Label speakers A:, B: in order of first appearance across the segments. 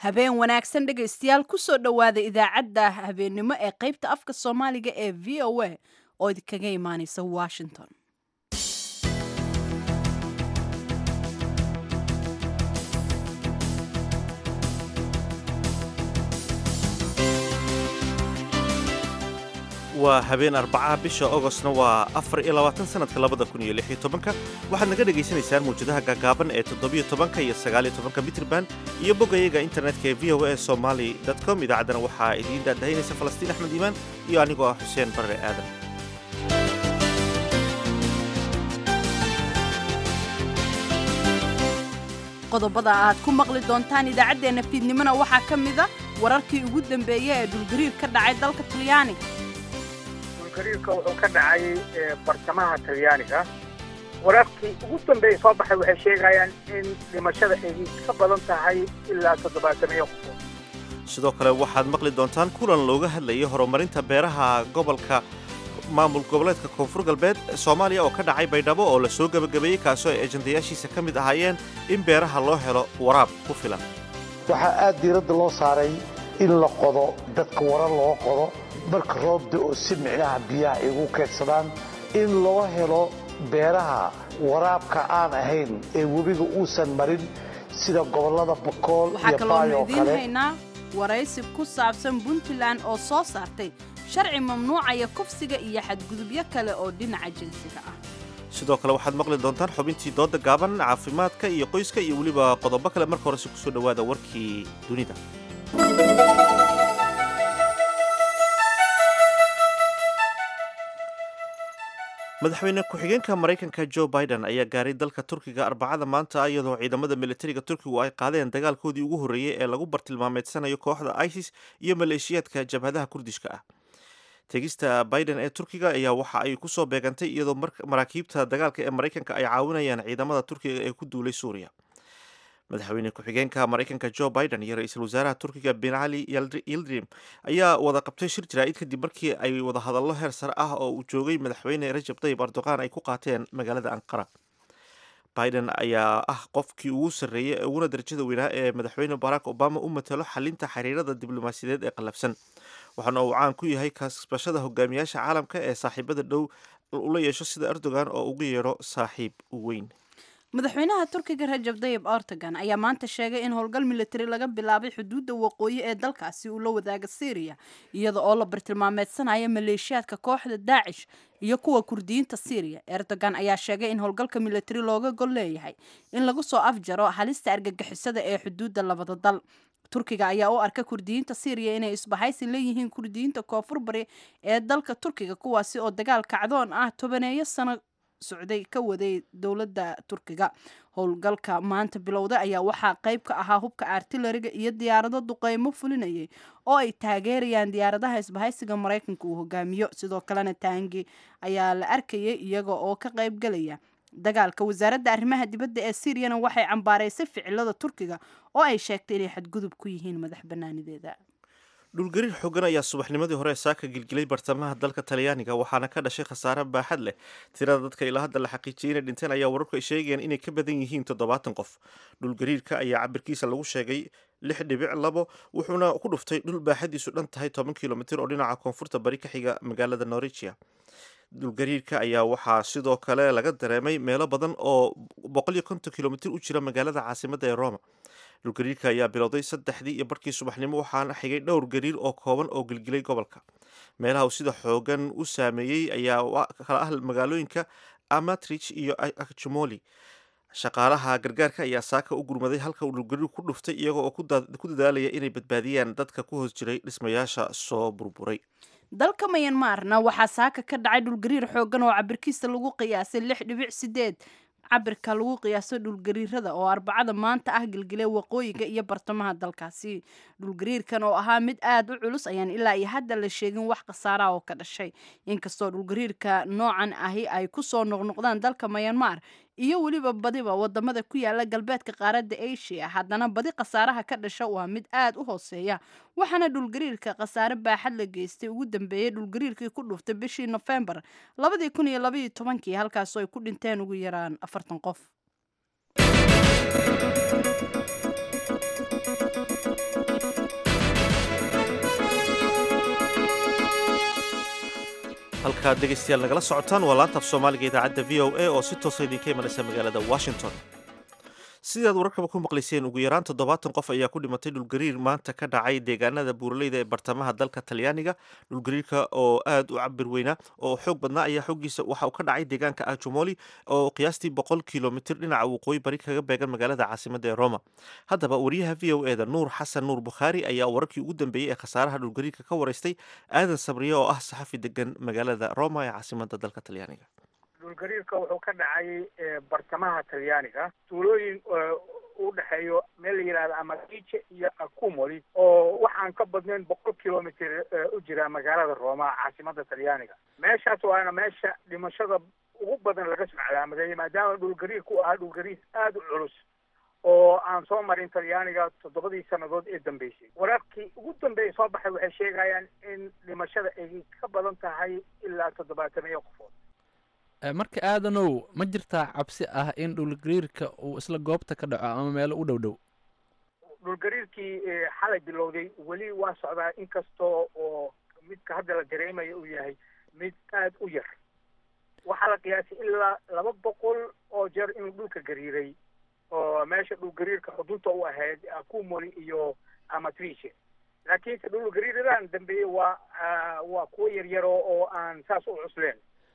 A: habeen wanaagsan dhegaystayaal kusoo dhowaada idaacadda habeennimo ee qaybta afka soomaaliga ee v o a oo idinkaga imaaneysa washington
B: waa habeen arbacaha bisha ogostna waa afar iyo labaatan sanadka labada kun iyo lix iyo tobanka waxaad naga dhagaysanaysaan mawjadaha gaagaaban ee toddobiyo tobanka iyo sagaaliyo tobanka mitrban iyo boggayaga internetka ee v o a somaly com idaacaddana waxaa idiin daadahaynaysa falastiin axmed iimaan iyo anigoo ah xuseen barre aadan
A: qodobada aad ku maqli doontaan idaacaddeenna fiidnimona waxaa ka mida wararkii ugu dambeeya ee dhulgariir ka dhacay dalka talyaaniga
C: dhulgariirka wuxuu ka dhacay bartamaha talyaaniga wararkii ugu dambeeya soo baxay waxay sheegayaan in dhimashada ay ka badan tahay ilaa toddobaatamiyo qofood
B: sidoo kale waxaad maqli doontaan kulan looga hadlayay horumarinta beeraha gobolka maamul goboleedka koonfur galbeed soomaaliya oo ka dhacay baydhabo oo la soo gebagabeeyey kaasoo ay ejandayaashiisa ka mid ahaayeen in beeraha loo helo waraab ku filan
D: waxaa aad diiradda loo saaray in la qodo dadka wara loo qodo marka roobda oo si micnaha biyaha ay ugu keedsadaan in loo helo beeraha waraabka aan ahayn ee webiga uusan marin sida gobollada bakool
A: waxaa
D: iyo
A: kaloonu
D: baayoo
A: idiin
D: kale
A: haynaa waraysi ku saabsan puntland oo soo saartay sharci mamnuucaya kufsiga iyo xadgudubyo kale oo dhinaca jinsiga ah
B: sidoo kale waxaad maqli doontaan xubintii dooda gaaban caafimaadka iyo qoyska iyo weliba qodobo kale marka horese kusoo dhowaada warkii dunida madaxweyne ku-xigeenka maraykanka joe biden ayaa gaaray dalka turkiga arbacada maanta iyadoo ciidamada militariga turkigu ay qaadeen dagaalkoodii ugu horreeyey ee lagu bartilmaameedsanayo kooxda isis iyo maleeshiyaadka jabhadaha kurdishka ah tegista biden ee turkiga ayaa waxa ay kusoo beegantay iyadoo maraakiibta dagaalka ee maraykanka ay caawinayaan ciidamada turkiga ee ku duulay suuriya madaxweyne ku-xigeenka maraykanka joe biden iyo ra-iisul wasaaraha turkiga ben cali yildirim ayaa wada qabtay shir jaraa'id kadib markii ay wada hadallo heer sare ah oo uu joogay madaxweyne rajab tayyib erdoqan ay ku qaateen magaalada anqara biden ayaa ah qofkii ugu sarreeyey ee uguna darajada weynaa ee madaxweyne barack obama u matalo xalinta xiriirada diblomaasiyadeed ee qallafsan waxaana uu caan ku yahay kasbashada hogaamiyaasha caalamka ee saaxiibada dhow ula yeesho sida erdogan oo ugu yeedho saaxiib weyn
A: madaxweynaha turkiga rajab dayib erdogan ayaa maanta sheegay in howlgal militari laga bilaabay xuduudda waqooyi ee dalkaasi uu la wadaaga syriya iyada oo la bartilmaameedsanaya maleeshiyaadka kooxda daacish iyo kuwa kurdiyiinta syriya erdogan ayaa sheegay in howlgalka militari looga gol leeyahay in lagu soo afjaro halista argagixisada ee xuduudda labada dal turkiga ayaa u arka kurdiyiinta syriya inay isbahaysi leeyihiin kurdiyiinta koonfur bari ee dalka turkiga kuwaasi oo dagaal kacdoon ah tobaneeyo sano socday ka waday dowladda turkiga howlgalka maanta bilowda ayaa waxaa qayb ka ahaa hubka artilariga iyo diyaarado duqeymo fulinayay oo ay taageerayaan diyaaradaha isbahaysiga maraykanka uu hogaamiyo sidoo kalena taangi ayaa la arkayay iyaga oo ka qaybgalaya dagaalka wasaaradda arrimaha dibadda ee syriyana waxay cambaaraysay ficilada turkiga oo ay sheegtay inay xadgudub ku yihiin madax banaanideeda
B: dhulgariir xoogan ayaa subaxnimadii hore saaka gilgilay bartamaha dalka talyaaniga waxaana ka dhashay khasaare baaxad leh tirada dadka ilaa hadda la xaqiijiyay inay dhinteen ayaa wararku ay sheegayaan inay ka badan yihiin toddobaatan qof dhulgariirka ayaa cabirkiisa lagu sheegay lix dhibic labo wuxuuna ku dhuftay dhul baaxadiisu dhan tahay toban kilomitir oo dhinaca koonfurta bari ka xiga magaalada norwegia dhulgariirka ayaa waxaa sidoo kale laga dareemay meelo badan oo boqol iyo konton kilomitir u jira magaalada caasimadda ee roma dhulgariirka ayaa bilowday saddexdii iyo barkii subaxnimo waxaana xigay dhowr gariir oo kooban oo gilgilay gobolka meelaha uu sida xoogan u saameeyey ayaa kala ah magaalooyinka amatrich iyo akjumoli shaqaalaha gargaarka ayaa saaka u gurmaday halka uu dhulgariir ku dhuftay iyaga oo ku dadaalaya inay badbaadiyaan dadka ku hoos jiray dhismayaasha soo burburay
A: dalka mayanmarna waxaa saaka ka dhacay dhulgariir xoogan oo cabirkiisa lagu qiyaasay lix dhibic sideed cabirka lagu qiyaaso dhulgariirada oo arbacada maanta ah gilgilay waqooyiga iyo bartamaha dalkaasi dhulgariirkan oo ahaa mid aada u culus ayaan ilaa iyo hadda la sheegin wax khasaaraha oo ka dhashay inkastoo dhulgariirka noocan ahi ay kusoo noqnoqdaan dalka mayanmar iyo weliba badiba wadamada ku yaala galbeedka qaaradda asia haddana badi khasaaraha ka dhasha waa mid aada u hooseeya waxaana dhulgariirka khasaare baaxad la geystay ugu dambeeyey dhulgariirkii ku dhuftay bishii nofembar labadii kun iyo labaiyo tobankii halkaasoo ay ku dhinteen ugu yaraan afartan qof
B: halkaad dhegaystayaal nagala socotaan waa laanta af soomaaliga idaacadda v o a oo si toosa idinka imanaysa magaalada washington sidaad wararkaba ku maqlayseen ugu yaraan toddobaatan qof ayaa ku dhimatay dhulgariir maanta ka dhacay deegaanada buuraleyda ee bartamaha dalka talyaaniga dhulgariirka oo aad u cabir weynaa oo xoog badnaa ayaa xoogiisa waxa uu ka dhacay deegaanka ajumoli oo qiyaastii boqol kilomitir dhinaca waqooyi bari kaga beegan magaalada caasimada ee roma haddaba wariyaha v o eda nuur xasan nuur bukhaari ayaa wararkii ugu dambeeyey ee khasaaraha dhulgariirka ka waraystay aadan sabriye oo ah saxafi degan magaalada roma ee caasimada dalka talyaaniga
C: dhulgariirka wuxuu ka dhacay bartamaha talyaaniga tuulooyin u dhexeeyo meel la yidhahda amagice iyo acumoli oo waxaan ka badnayn boqol kilomitr u jira magaalada roma caasimada talyaaniga meeshaas waana meesha dhimashada ugu badan laga soo calaamadeeyay maadaama dhulgariirka u ahaa dhulgariir aada u culus oo aan soo marin talyaaniga toddobadii sannadood ee dambeysay wararkii ugu dambeeyay soo baxay waxay sheegayaan in dhimashada ay ka badan tahay ilaa toddobaatamiyo qofood
E: marka aadanow ma jirtaa cabsi ah in dhulgariirka uu isla goobta ka dhaco ama meelo u dhow dhow
C: dhulgariirkii xalay bilowday weli waa socdaa inkastoo oo midka hadda la dareemayo uu yahay mid aada u yar waxaa la qiyaasay ilaa laba boqol oo jeer inuu dhulka gariiray oo meesha dhulgariirka xudunta u ahayd acumoli iyo amatrice laakiinse dhulgariiradan dambeeyey waa waa kuwo yaryaro oo aan saas u cusleen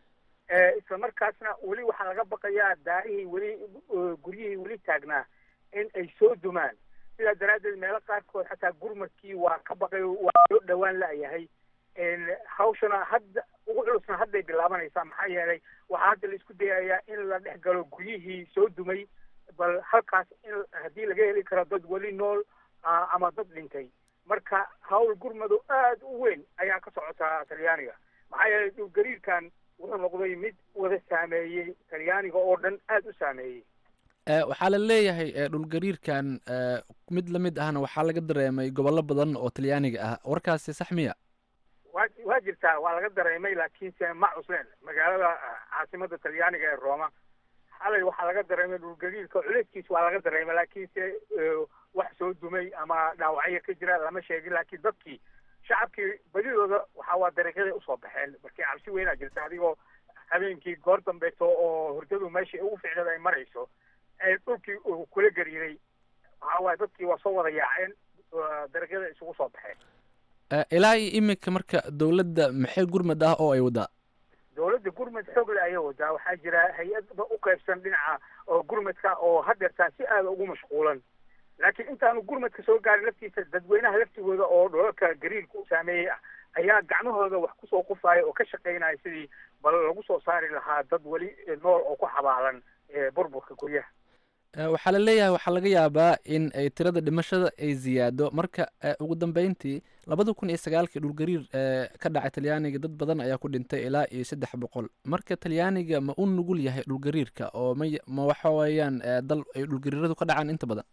C: isla markaasna weli waxaa laga baqayaa daarihii weli guryihii weli taagnaa in ay soo dumaan sidaa daraaddeed meelo qaarkood xataa gurmadkii waa ka baqay waa soo dhowaan la-yahay hawshana hadda ugu culusna hadday bilaabanaysaa maxaa yeelay waxaa hadda la isku dayayaa in la dhex galo guryihii soo dumay bal halkaas in haddii laga heli karo dad weli nool ama dad dhintay marka hawl gurmadu aada u weyn ayaa ka socotaa talyaaniga maxaa yeelay dhulgariirkan wuxuu noqday mid wada saameeyey talyaaniga oo dhan aada u saameeyey
E: waxaa la leeyahay dhulgariirkan mid lamid ahna waxaa laga dareemay gobollo badan oo talyaaniga ah warkaasi sax miya
C: wa waa jirtaa waa laga dareemay laakiinse ma cusleen magaalada caasimada talyaaniga ee roma xalay waxaa laga dareemay dhulgariirka culayskiis waa laga dareemay laakiinse wax soo dumay ama dhaawacyo ka jira lama sheegin laakiin dadkii shacabkii badidooda waxaa waa dariiqyaday usoo baxeen markii cabsi weynaa jirta adigoo habeenkii goor dambeeto oo hurdadu meeshai ugu ficnada ay marayso ee dhulkii uu kula gariiray waxaa waaye dadkii waa soo wada yaaceen dariiqyada isugu soo baxeen
E: ilaa iyo iminka marka dowladda maxay gurmad ah oo ay wadaa
C: dowladda gurmad xoogle ayay wadaa waxaa jira hay-adba u qaybsan dhinaca oo gurmadka oo hadeertaa si aada ugu mashquulan laakiin intaanu gurmadka soo gaarin laftiisa dadweynaha laftigooda oo dholalka gariirka u saameeyey ah ayaa gacmahooda wax kusoo qufaaya oo ka shaqaynaya sidii bal lagu soo saari lahaa dad weli nool oo ku xabaalan burburka guryaha
E: waxaa la leeyahay waxaa laga yaabaa in ay tirada dhimashada ay ziyaado marka ugu dambeyntii labada kun iyo sagaalkii dhulgariir ka dhacay talyaaniga dad badan ayaa ku dhintay ilaa iyo saddex boqol marka talyaaniga ma u nugul yahay dhulgariirka oo ma ma waxa weeyaan dal ay dhulgariiradu ka dhacaan inta badan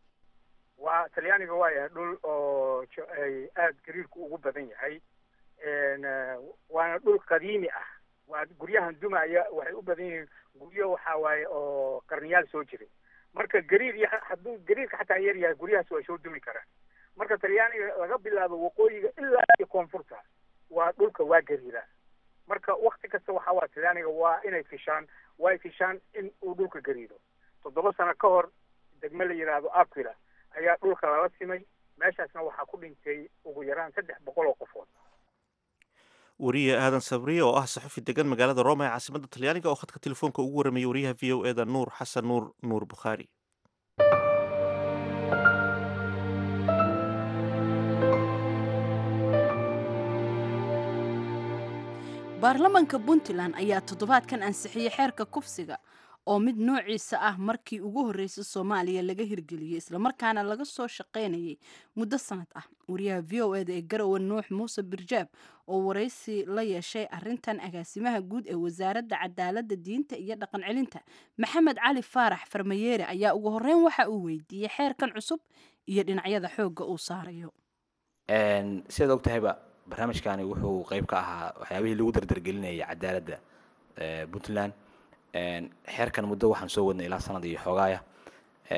C: waa talyaaniga waa yahay dhul oo ay aada gariirku ugu badan yahay waana dhul qadiimi ah waa guryahan dumaya waxay u badan yihiin guryo waxa waaye oo qarniyaal soo jiray marka gariir y hadduu gariirka xataa yar yahay guryahaas waa soo dumi karaan marka talyaaniga laga bilaabo waqooyiga ilaa iyo koonfurta waa dhulka waa gariira marka wakti kasta waxa waa talyaaniga waa inay fishaan waa fishaan in uu dhulka gariiro toddoba sano ka hor degme la yidhaahdo aquila ayaa dhulka lala simay meeshaasna waxaa ku dhintay ugu yaraan saddex boqol oo qofood
B: wariye aadan sabriye oo ah saxufi degan magaalada roma ee caasimada talyaaniga oo khadka telefoonka ugu warramayay wariyaha v o eda nuur xasan nuur nuur bukhaari
A: baarlamanka puntland ayaa toddobaadkan ansixiyey xeerka kufsiga oo mid noociisa ah markii ugu horreysay soomaaliya laga hirgeliyey islamarkaana laga soo shaqaynayay muddo sanad ah wariyaha v o eda ee garowe nuux muuse birjaab oo waraysi la yeeshay arintan agaasimaha guud ee wasaaradda cadaaladda diinta iyo dhaqan celinta maxamed cali faarax farmayeere ayaa ugu horreyn waxa uu weydiiyey xeerkan cusub iyo dhinacyada xoogga uu saarayo
F: sidaad og tahayba barnaamijkani wuxuu qeyb ka ahaa waxyaabihii lagu dardargelinayay cadaaladda puntland xeerkan muddo waxaan soo wadnay ilaa sanad iyo xoogaaya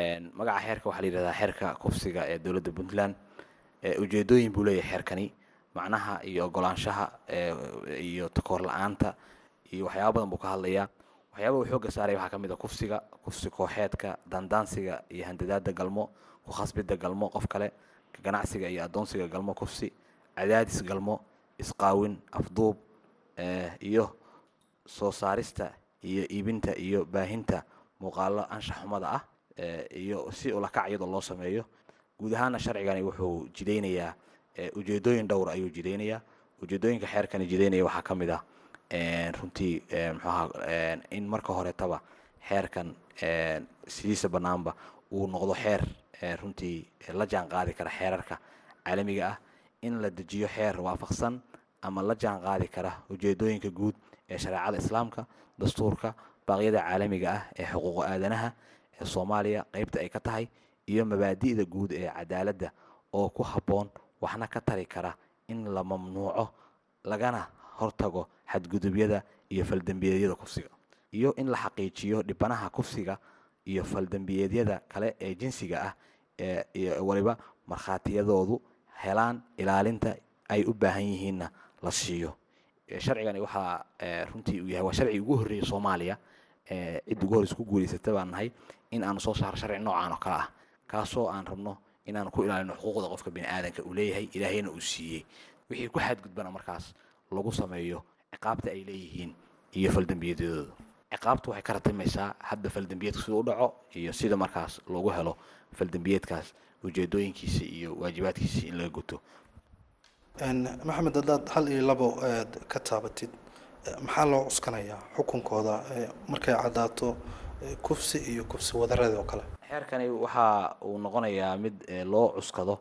F: magaca xeerka waxaa la yidhahdaa xeerka kufsiga ee dowladda puntland ujeedooyin buu leeyahay xeerkani macnaha iyo ogolaanshaha iyo takoor la-aanta iyo waxyaaba badan buu ka hadlayaa waxyaaba uu xoogga saaraya waxaa ka mid a kufsiga kufsi kooxeedka dandaansiga iyo handadaada galmo ku khasbidda galmo qof kale ganacsiga iyo addoonsiga galmo kufsi cadaadis galmo isqaawin afduub iyo soo saarista iyo iibinta iyo baahinta muuqaalo anshax xumada ah iyo si ulakac iyadoo loo sameeyo guud ahaana sharcigani wuxuu jidaynayaa ujeedooyin dhowr ayuu jidaynayaa ujeedooyinka xeerkani jidaynaya waxaa ka mid ah runtii mxuaha in marka horetaba xeerkan sidiisa banaanba uu noqdo xeer runtii la jaan qaadi kara xeerarka caalamiga ah in la dejiyo xeer waafaqsan ama la jaan qaadi kara ujeedooyinka guud ee shareecada islaamka dastuurka baaqyada caalamiga ah ee xuquuqa aadanaha ee soomaaliya qeybta ay ka tahay iyo mabaadi'da guud ee cadaaladda oo ku habboon waxna ka tari kara in la mamnuuco lagana hortago xadgudubyada iyo faldembiyeedyada kufsiga iyo in la xaqiijiyo dhibanaha kufsiga iyo faldembiyeedyada kale ee jinsiga ah iyo waliba markhaatiyadoodu helaan ilaalinta ay u baahan yihiinna la siiyo sharcigani waxaa runtii uu yahay waa sharcigi ugu horreeyay soomaaliya cid ugu horreysa ku guulaysata baan nahay in aanu soo saaro sharci noocaan oo kale ah kaasoo aan rabno inaanu ku ilaalino xuquuqda qofka bini aadanka uu leeyahay ilaahayna uu siiyey wixii ku xadgudbana markaas lagu sameeyo ciqaabta ay leeyihiin iyo faldembiyeedyadooda ciqaabtu waxay ka ratimaysaa hadda faldembiyeedka siduu u dhaco iyo sida markaas loogu helo faldembiyeedkaas ujeedooyinkiisa iyo waajibaadkiisa in laga guto
G: maxamed haddaad hal iyo labo ka taabatid maxaa loo cuskanayaa xukunkooda markay caddaato kufsi iyo kufsi wadareed oo kale
F: xeerkani waxa uu noqonayaa mid loo cuskado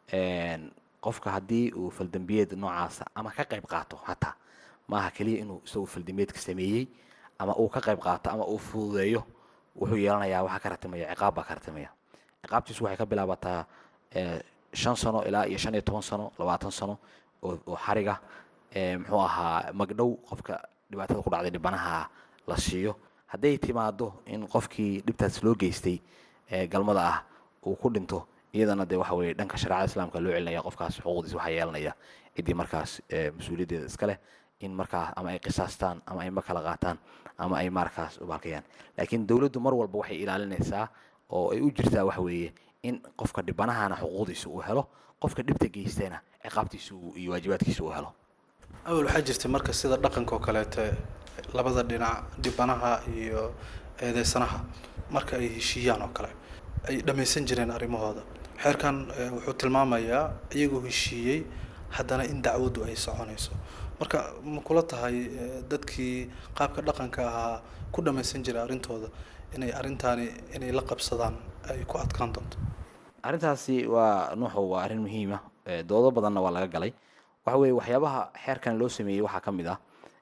F: qofka haddii uu faldembiyeed noocaasa ama ka qayb qaato hataa maaha keliya inuu isagu faldembiyeedka sameeyey ama uu ka qayb qaato ama uu fududeeyo wuxuu yeelanayaa waxaa ka ratimaya ciqaab baa ka ratimaya ciqaabtiisu waxay ka bilaabataa shan sano ilaa iyo shan iyo toban sano labaatan sano oo xariga muxuu ahaa magdhow qofka dhibaatada ku dhacday dhibanaha la siiyo hadday timaado in qofkii dhibtaas loo geystay galmada ah uu ku dhinto iyadana dee waxa weye dhanka shareecada islaamka loo celinaya qofkaas xuquuqdiisa waxaa yeelanaya ciddii markaas mas-uuliyaddeeda iska leh in markaas ama ay qisaastaan ama ay ma kala qaataan ama ay markaas ubaalkayaan laakiin dowladdu mar walba waxay ilaalinaysaa oo ay u jirtaa waxa weeye in qofka dhibanahana xuquuqdiisa uu helo qofka dhibta geystana ciqaabtiisa iyo waajibaadkiisa uu helo
G: awal waxaa jirtay marka sida dhaqanka oo kaleete labada dhinac dhibanaha iyo eedeysanaha marka ay heshiiyaan oo kale ay dhammaysan jireen arrimahooda xeerkan wuxuu tilmaamayaa iyagoo heshiiyey haddana in dacwaddu ay soconayso marka ma kula tahay dadkii qaabka dhaqanka ahaa ku dhammaysan jiray arrintooda inay arrintaani inay la qabsadaan ay ku adkaan doonto
F: arrintaasi waa nuuxu waa arrin muhiima doodo badanna waa laga galay waxa weeye waxyaabaha xeerkan loo sameeyey waxaa ka mid ah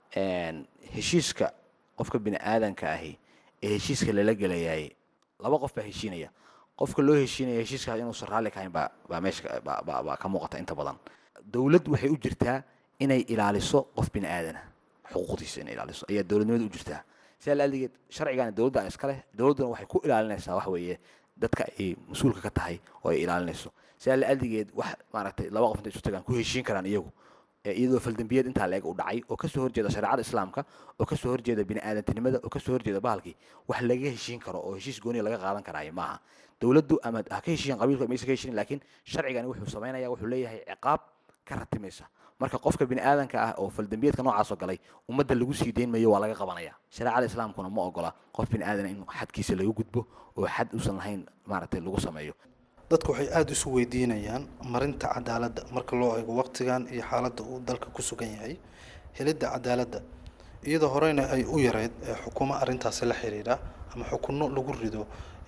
F: heshiiska qofka bini aadanka ahi ee heshiiska lala gelayay laba qof baa heshiinaya qofka loo heshiinaya heshiiskaas inuusan raalli kahayn baa baa meesha baa ka muuqata inta badan dowlad waxay u jirtaa inay ilaaliso qof bini aadana xuquuqdiisa inay ilaaliso ayaa dowladnimada u jirtaa sidaa laadegeed sharcigana dowladda iska leh dowladduna waxay ku ilaalinaysaa waxa weeye dadka ay mas-uulka ka tahay oo ay ilaalinayso sidaa laadegeed wax maaragtay laba qof intay isu tagaan ku heshiin karaan iyagu iyadoo faldembiyeed intaa leeg u dhacay oo kasoo horjeeda shareecada islaamka oo kasoo horjeeda bini aadantinimada oo kasoo horjeeda bahalkii wax laga heshiin karo oo heshiis gooniya laga qaadan karaayo maaha dowladdu ama ha ka heshiiyan qabiilka maysa ka heshiin laakiin sharcigani wuxuu samaynaya wuxuu leeyahay ciqaab ka ratimaysa marka qofka bini aadanka ah oo faldembiyeedka noocaasoo galay ummadda lagu sii deyn mayo waa laga qabanaya shareecada islaamkuna ma ogola qof bini aadana in xadkiisa laga gudbo oo xad uusan lahayn maaragtay lagu sameeyo
G: dadku waxay aada isu weydiinayaan marinta cadaaladda marka loo eego waqtigan iyo xaaladda uu dalka ku sugan yahay helidda cadaaladda iyadoo horeyna ay u yareyd xukuumo arrintaasi la xiriira ama xukunno lagu rido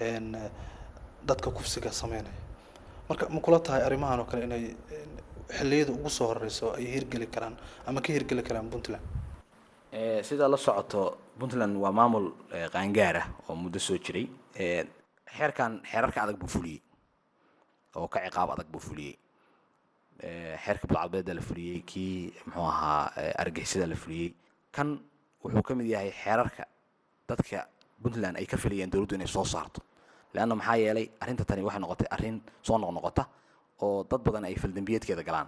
G: dadka kufsiga sameynaya marka ma kula tahay arrimahan oo kale inay xilliyada ugu soo horeyso ay hirgeli karaan ama ka hirgeli karaan puntland
F: sidaa la socoto puntland waa maamul qaangaar ah oo muddo soo jiray xeerkan xeerarka adag buu fuliyey oo ka ciqaab adag buu fuliyey xeerka budcadbeeda la fuliyey kii muxuu ahaa argixisada la fuliyey kan wuxuu ka mid yahay xeerarka dadka puntland ay ka filayeen dowladdu inay soo saarto leanna maxaa yeelay arrinta tani waxay noqotay arrin soo noqnoqota oo dad badan ay faldembiyeedkeeda galaan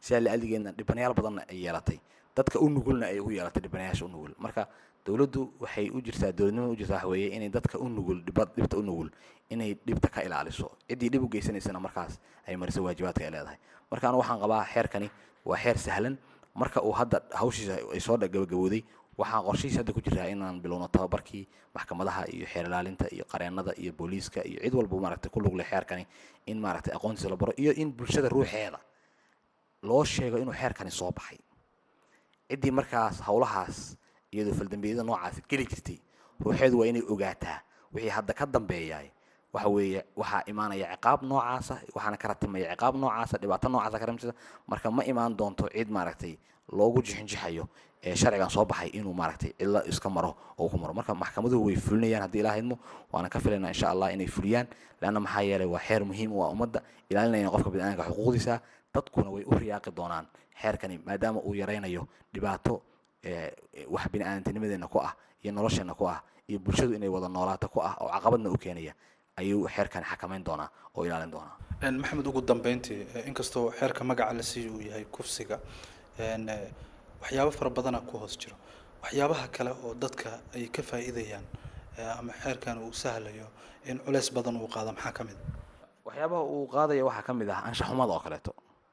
F: sidaa la-aligeedna dhibanayaal badanna ay yeelatay dadka u nugulna ay ugu yeelatay dhibanayaasha u nugul marka dowladdu waxay u jirtaa dowladnimada u jirtaa waxa weeye inay dadka u nugul dhiba dhibta u nugul inay dhibta ka ilaaliso ciddii dhib u geysanaysana markaas ay mariso waajibaadka ay leedahay marka anu waxaan qabaa xeerkani waa xeer sahlan marka uu hadda hawshiisa ay soo gabagabowday waxaan qorshihiisa hadda ku jiraa inaan bilowno tababarkii maxkamadaha iyo xeer ilaalinta iyo qareennada iyo booliiska iyo cid walba maaragtay ku lug leh xeerkani in maaragtay aqoontiisa la baro iyo in bulshada ruuxeeda loo sheego inuu xeerkani soo baxay ciddii markaas howlahaas iyadoo faldambiyada noocaas geli jirtay ruuxeedu waa inay ogaataa wixii hadda ka dambeeyaay waxa weeye waxaa imaanaya ciqaab noocaasa waxaana ka ratimaya ciqaab noocaasa dhibaato noocaasa ka ratimaya marka ma imaan doonto cid maaragtay loogu jixinjixayo ee sharcigan soo baxay inuu maaragtay cidla iska maro oo ku maro marka maxkamaduhu way fulinayaan haddii ilaa idmo waana ka filaynaa insha allah inay fuliyaan leanna maxaa yeelay waa xeer muhiim u ah ummadda ilaalinayna qofka biniaadamka xuquuqdiisa dadkuna way u riyaaqi doonaan xeerkani maadaama uu yaraynayo dhibaato wax biniaadamtinimadeena ku ah iyo nolosheena ku ah iyo bulshadu inay wada noolaato ku ah oo caqabadna u keenaya ayuu xeerkani xakamayn doonaa oo ilaalin doonaa
G: maxamed ugu dambeyntii inkastoo xeerka magaca la siiyo uu yahay kufsiga waxyaabo fara badana ku hoos jiro waxyaabaha kale oo dadka ay ka faa'iidayaan ama xeerkan uu sahlayo in culeys badan uu qaado maxaa ka mid
F: waxyaabaha uu qaadaya waxaa ka mid ah anshaxumada oo kaleeto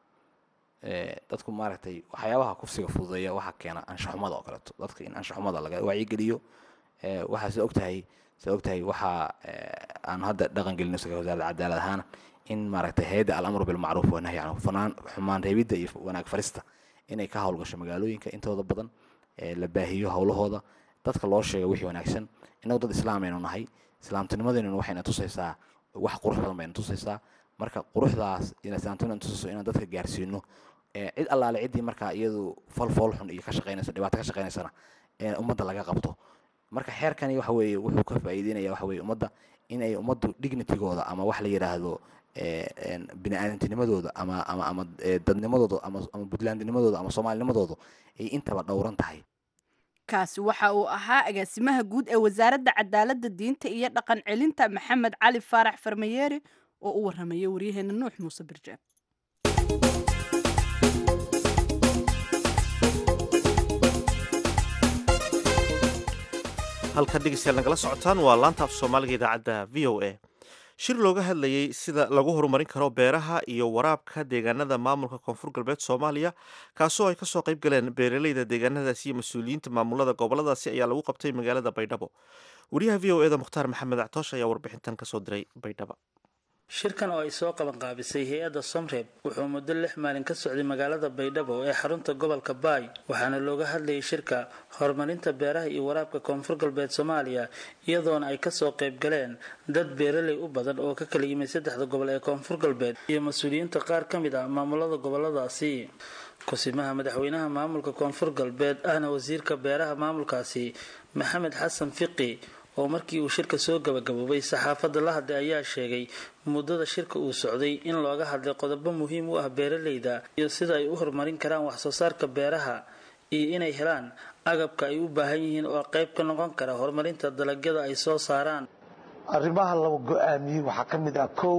F: dadku maaragtay waxyaabaha kufsiga fududeeya waxaa keena anshaxumada oo kaleeto dadka in anshaxumada laga wacyigeliyo waxaa sida ogtahay sida ogtahay waxaa aan hadda dhaqan gelino isaga wasaaradda cadaalad ahaan in maaragtay hay-adda alamru bilmacruuf wanahyi canhu fanaan xumaan reebidda iyo wanaag farista inay ka howlgasho magaalooyinka intooda badan la baahiyo howlahooda dadka loo sheega wixii wanaagsan innagu dad islaam aynu nahay islaamtinimadeennuna waxayna tusaysaa wax qurux badan bayna tusaysaa marka quruxdaas islaamtinimada tusayso inaan dadka gaarsiino cid allaale ciddii markaa iyadu fal fool xun iyo ka shaqaynayso dhibaato ka shaqaynaysana ummadda laga qabto marka xeerkani waxa weeye wuxuu ka faa'iideynaya waxa weeye ummadda inay ummaddu dignitigooda ama wax la yidhaahdo bini aadamtinimadooda ama ama ama dadnimadooda ama ama puntlandnimadooda ama soomaalinimadooda ay intaba dhowran tahay
A: kaasi waxa uu ahaa agaasimaha guud ee wasaaradda cadaaladda diinta iyo dhaqan celinta maxamed cali faarax farmayeeri oo u warramaya waryaheena nuux muuse birjaab
B: halkan dhegeystayaal nagala socotaan waa laanta af soomaaliga idaacadda v o a shir looga hadlayey sida lagu horumarin karo beeraha iyo waraabka deegaanada maamulka koonfur galbeed soomaaliya kaasoo ay kasoo qayb galeen beeraleyda deegaanadaasi iyo mas-uuliyiinta maamulada goboladaasi ayaa lagu qabtay magaalada baydhabo wariyaha v o eda mukhtaar maxamed actoosh ayaa warbixintan kasoo diray baydhabo
H: shirkan oo ay soo qabanqaabisay hay-adda somreeb wuxuu muddo lix maalin ka socday magaalada baydhabo ee xarunta gobolka baay waxaana looga hadlayay shirka horumarinta beeraha iyo waraabka koonfur galbeed soomaaliya iyadoona ay kasoo qayb galeen dad beeraley u badan oo ka kala yimid saddexda gobol ee koonfur galbeed iyo mas-uuliyiinta qaar ka mid ah maamulada goboladaasi kusimaha madaxweynaha maamulka koonfur galbeed ahna wasiirka beeraha maamulkaasi maxamed xasan fiqi oo markii uu shirka soo gabagaboobay saxaafadda la hadlay ayaa sheegay muddada shirka uu socday in looga hadlay qodobo muhiim u ah beeraleyda iyo sida ay u horumarin karaan waxsoo saarka beeraha iyo inay helaan agabka ay u baahan yihiin oo qayb ka noqon kara horumarinta dalagyada ay soo saaraan
D: arrimaha laba go-aamiyey waxaa ka mid ah kow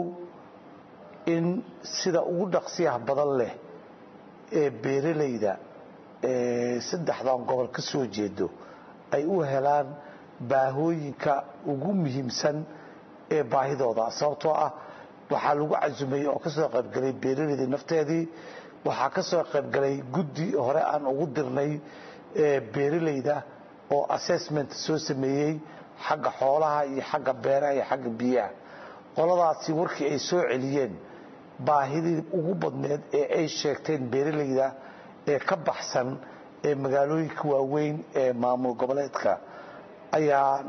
D: in sida ugu dhaqsiyaha badan leh ee beeraleyda ee saddexdan gobol ka soo jeedo ay u helaan baahooyinka ugu muhiimsan ee baahidooda sababtoo ah waxaa lagu casumayey oo kasoo qaybgalay beeraleydii nafteedii waxaa kasoo qaybgalay guddi hore aan ugu dirnay beeraleyda oo assessment soo sameeyey xagga xoolaha iyo xagga beeraha iyo xagga biyaha qoladaasi warkii ay soo celiyeen baahidii ugu badneed ee ay sheegteen beeraleyda ee ka baxsan ee magaalooyinka waaweyn ee maamul goboleedka ayaan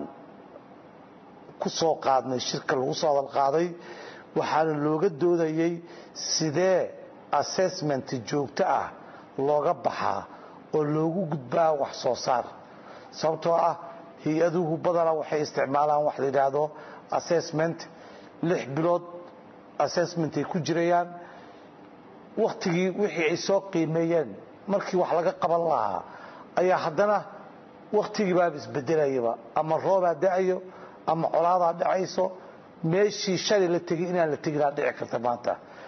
D: ku soo qaadnay shirka lagu soo hadal qaaday waxaana looga doodayey sidee assessment joogto ah looga baxaa oo loogu gudbaa wax soo saar sababtoo ah hay-aduhu badanaa waxay isticmaalaan wax la yidhaahdo assessment lix bilood assessment ay ku jirayaan wakhtigii wixii ay soo qiimeeyeen markii wax laga qaban lahaa ayaa haddana wakhtigii baaba isbedelayaba ama roobaa da-ayo ama colaadaa dhacayso meeshii shalay la tegay inaan la teginaa dhici karta maanta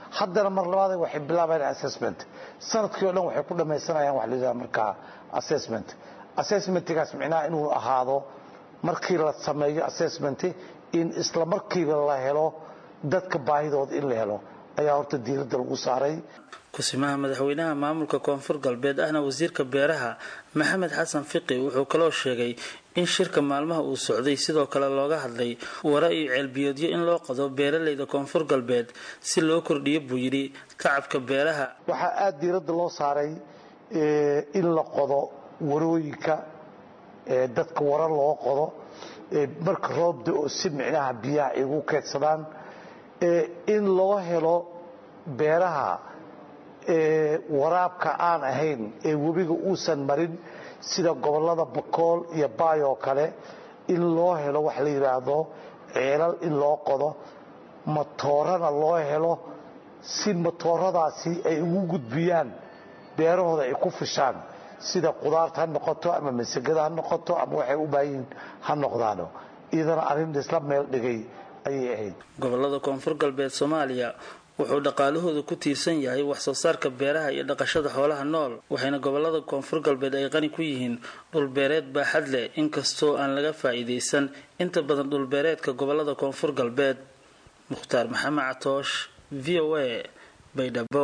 D: haddana mar labaad waxay bilaabayaan assessment sanadkii o dhan waxay ku dhamaysanayaan wax la yidhaha markaa assessment assessmentigaas micnaha inuu ahaado markii la sameeyo assessment in isla markiiba la helo dadka baahidooda in la helo ayaa horta diiradda lagu saaray
H: kusimaha madaxweynaha maamulka koonfur galbeed ahna wasiirka beeraha maxamed xasan fiqi wuxuu kaloo sheegay in shirka maalmaha uu socday sidoo kale looga hadlay wara iyo ceelbiyoodyo in loo qodo beeralayda koonfur galbeed si loo kordhiyo buu yidhi tacabka beeraha
D: waxaa aada diiradda loo saaray in la qodo warooyinka dadka wara loo qodo marka roob da-o si micnaha biyaha ay ugu keedsadaan in loo helo beeraha waraabka aan ahayn ee webiga uusan marin sida gobollada bakool iyo baay oo kale in loo helo wax la yidhaahdo ceelal in loo qodo matoorana loo helo si matooradaasi ay ugu gudbiyaan beerahooda ay ku fishaan sida qudaarta ha noqoto ama masagada ha noqoto ama waxay u baahiyiin ha noqdaano iyadana arrin isla meel dhigay ayay ahayd
H: gobolada koonfur galbeed soomaaliya wuxuu dhaqaalahooda ku tiirsan yahay wax soo saarka beeraha iyo dhaqashada xoolaha nool waxayna gobolada koonfur galbeed ay qani ku yihiin dhulbeereed baaxad leh inkastoo aan laga faa'iidaysan inta badan dhulbeereedka gobolada koonfur galbeed mukhtaar maxamed catoosh v o a baydhabo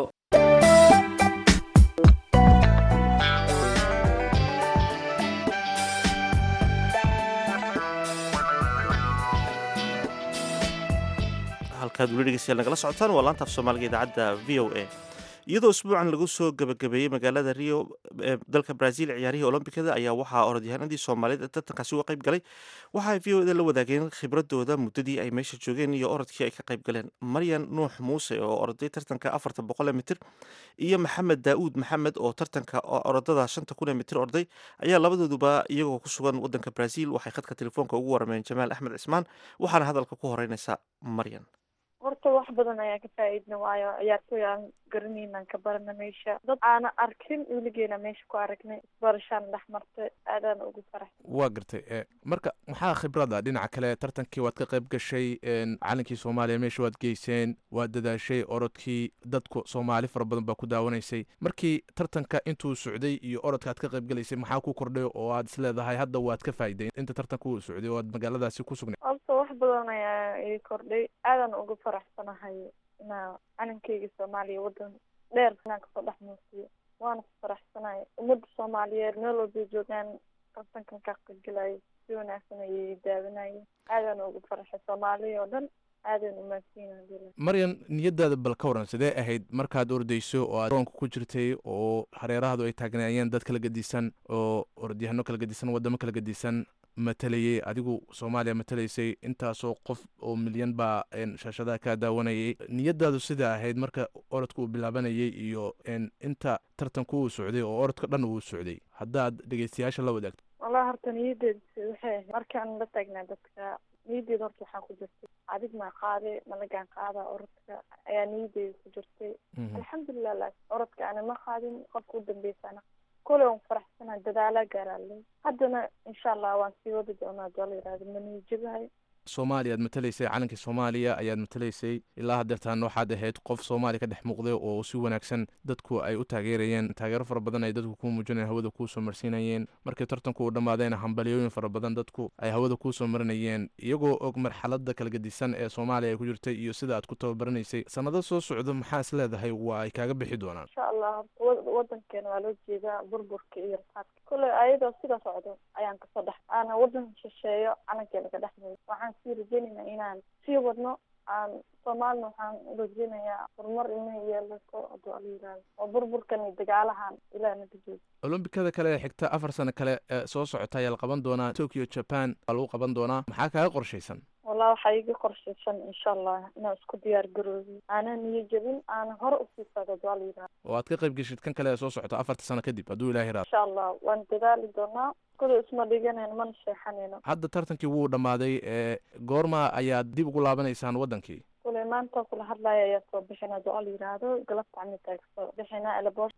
B: halkaad weli dhegeystayaal nagala socotaan waa laanta af soomaaliga idaacadda v o a iyadoo isbuucan lagu soo gabagabeeyey magaalada rio ee dalka brazil ciyaarihii olombikada ayaa waxaa orodyahanadii soomaaliyeed ee tartankaasi uga qayb galay waxa ay v o eda la wadaageen khibradooda muddadii ay meesha joogeen iyo orodkii ay ka qayb galeen maryan nuux muuse oo oroday tartanka afarta boqole mitir iyo maxamed daa'uud maxamed oo tartanka orodada shanta kun ee mitir orday ayaa labadooduba iyagoo ku sugan wadanka brazil waxay khadka telefoonka ugu warameen jamaal axmed cismaan waxaana hadalka ku horeynaysa maryan
I: horta wax badan ayaan ka faa-iidna waayo ciyaartooy aan garanaynaan ka barana meesha dad aana arkin weligeena meesha ku aragnay isbarashaan dhex martay aadaan ugu farax
J: waa gartay marka maxaa khibrada dhinaca kale tartankii waad ka qayb gashay calankii soomaaliya meesha waad geyseen waad dadaashay orodkii dadku soomaali fara badan baa ku daawanaysay markii tartanka intuu socday iyo orodka aad ka qayb galaysay maxaa ku kordhay oo aad isleedahay hadda waad ka faa'iday inta tartanka uu socday oo aad magaaladaasi ku sugnay
I: horta wax badan ayaa ii kordhay aadaan ugu faraxsanahay inaa calankeyga soomaaliya wadan dheer inaan kasoo dhex muusiyo waana ku faraxsanahay ummadda soomaaliyeed meel walbay joogaan tartankan ka qaybgalayo si wanaagsan ayay daawanayeen aadaan ugu faraxay soomaaliya oo dhan aadaan umaadsiina
J: maryan niyadaada bal ka waran sidee ahayd markaad ordayso oo aad roonka ku jirtay oo hareerahadu ay taagnaayeen dad kala gedisan oo orodyahanno kala gedisan wadamo kala gedisan matalayay adigu soomaaliya matalaysay intaasoo qof oo milyan baa shaashadaha kaa daawanayay niyadaadu sida ahayd marka orodka uu bilaabanayay iyo inta tartanku uu socday oo orodka dhan uu socday haddaad dhegeystayaasha la wadaagto
I: wallahi horta niyadeeda waxay ahayd markaan la taagnaa dadka niyadeeda horta waxaa ku jirtay adig maa qaade malagaan qaada orodka ayaa niyadeeda ku jirtay alxamdulilah la orodka ana ma qaadin qofka u dambeysana kole waan faraxsanahay dadaalaa gaaraaley haddana insha allah waan sii wadi doonaa doo la yihahdo maniijabahay
J: soomaaliya aad matalaysay calankii soomaaliya ayaad matalaysay ilaa haddeertaan waxaad ahayd qof soomaaliya ka dhex muuqday oo si wanaagsan dadku ay u taageerayeen taageero fara badan ay dadku kuu muujinayeen hawada kuu soo marsiinayeen markii tartanku uu dhammaadayna hambalyooyin fara badan dadku ay hawada kuu soo marinayeen iyagoo og marxaladda kala gedisan ee soomaaliya ay ku jirtay iyo sida aad ku tababaranaysay sannado soo socdo maxaa is leedahay waa ay kaaga bixi doonaan
I: insha allah horta wadankeena waa loo jeedaa burburka iyo rafaadka kole ayadoo sida socdo ayaan kasoo dhex aana wadan shisheeyo calankeena ka dhex muuy waxaan sii rajeynaynaa inaan sii wadno aan soomaalina waxaan rajeynayaa horumar inay yeelato haduu ala yihahdo oo burburkan iyo dagaalahan ilaah naga joogo
J: olombikada kale ee xigta afar sano kale ee soo socota ayaa la qaban doonaa tokyo japan waa lagu qaban doonaa maxaa kaaga qorshaysan
I: wallah waxaa iga qorshaysan insha allah inaan isku diyaar garoobi aanan niyo jebin aanan hore usii socdo haduu ala yihahdo
J: oo aad ka qayb geshid kan kale ee soo socota afarta sano kadib hadduu ilahi raado
I: insha allah waan dadaali doonaa kule isma dhiganayno mana sheexanayno
J: hadda tartankii wuu dhammaaday ee goorma ayaad dib ugu laabanaysaan waddankii
I: kule maanta kula hadlaya ayaa soo bixina haduu ala yihahdo galabta camita kasoo bixina elaboorka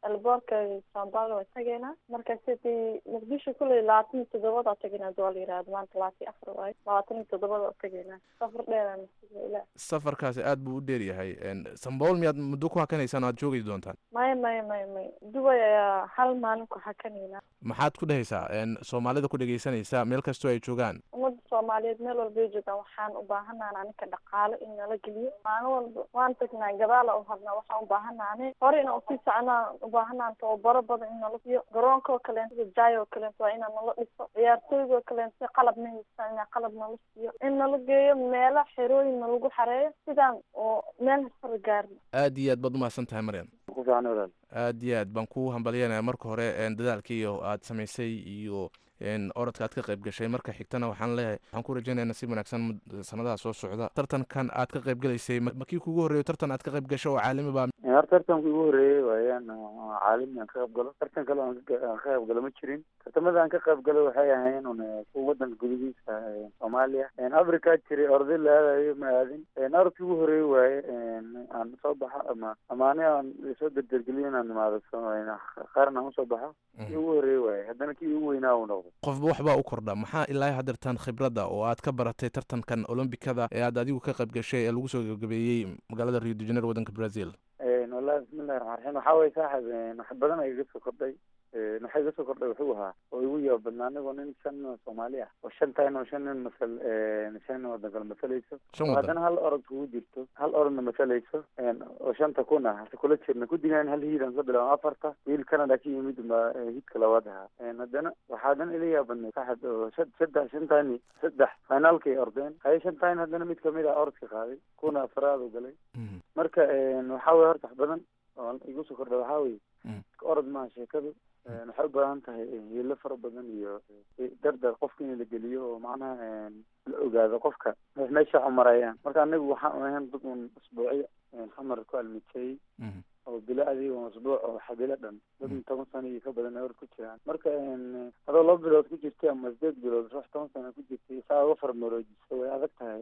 I: elboorka sambalo waa tageynaa marka sidii muqdisho kuley labaatan iyo toddobada tageynaa doo la yirahdo maanta labaatan iyo afar waayo labaatan iyo toddobada tageynaa safar dheeraan ila
J: safarkaasi aad buu u dheer yahay sambool miyaad muddo ku hakanaysaan oo aad joogi doontaan
I: maya maya maya maya dubai ayaa hal maalin ku hakanaynaa
J: maxaad ku dhehaysaa soomaalida ku dhegaysanaysa meel kastoo ay joogaan
I: ummadda soomaaliyeed meel walba ay joogaan waxaan u baahanaa aninka dhaqaale in nala geliyo maalin walba waan tagnaa gadaala u hadnaa waxaan u baahanaane hore inaan usii soconaa u baahanaan tababaro badan in nala siiyo garoonka oo kaleento jaay oo kaleento waa inaan nala dhiso ciyaartooyga oo kaleento qalab ma haystaan inaa qalab nala siiyo in nala geeyo meelo xerooyin nalagu xareeyo sidaan oo meel hasfar gaarno
J: aad iyo aad baad umahadsan tahay maryan aad iyo aad baan ku hambalyanaya marka hore dadaalkiiyo aad samaysay iyo orodka aad ka qayb gashay marka xigtana waxaan leeyahay waxaan ku rajaynaya nasiib wanaagsan sanadaha soo socda tartankan aad ka qayb galaysay makii kugu horreeyo tartan aad ka qayb gasho oo caalami baa
K: hor tartanka igu horreeyey waayaan caalami aan ka qayb galo tartan kale aan ka qayb galo ma jirin tartamada aan ka qayb galo waxay ahayn un kuwa wadanka gudihiisa soomaaliya africa jiray orday la aadayo ma aadin orodka igu horreeyey waaye aan soo baxo ama ama ani aan soo derdergeliyo inaan imaado qaran aan usoo baxo kii ugu horreeyey waaye haddana kii ugu weynaa uu noqdo
J: qofba waxbaa u kordha maxaa ilaa hadeertaan khibradda oo aad ka baratay tartankan olombikada ee aad adigu ka qayb gashay ee lagu soo gabagabeeyey magaalada rio de janeiro waddanka brazil
K: wallahi bismillahi raxmaan raxiim waxaa waye saaxib wax badan ay iga soo kordhay waxa iga soo kordhay wuxuu ahaa oo igu yaaba badnaa anigoo nin shan nin oo soomaali ah oo shan tahay oo shan nin masal shan nin waddan kale masalayso oo haddana hal orod kugu jirto hal orodna masalayso oo shanta kun ah hase kula jirna kudigaan hal hiid aan ka bilaabo afarta wiil canada ka yimid ba hiidka labaad ahaa haddana waxaa haddana ila yaabadnay saaxib oo saddex shantani saddex finaalkay ordeen haye shantain haddana mid kamid ah orodka qaaday kuna afraad u galay marka waxaa weye horta wax badan oo igu soo kordha waxaa weye orod maaha sheekadu waxay u baahan tahay hiilo fara badan iyo dardar qofka in la geliyo oo macnaha la ogaado qofka meesha xumarayaan marka anagu waxaan ahayn dad un usbuucyo xamar ku almiteeyey oo bilo adigo usbuuc oo xabilo dhan dad toban sano iyo ka badan or ku jiraan marka adoo laba bilood ku jirtay ama sideed bilood ruux toban sano ku jirtay saa uga farmaroojisa way adag tahay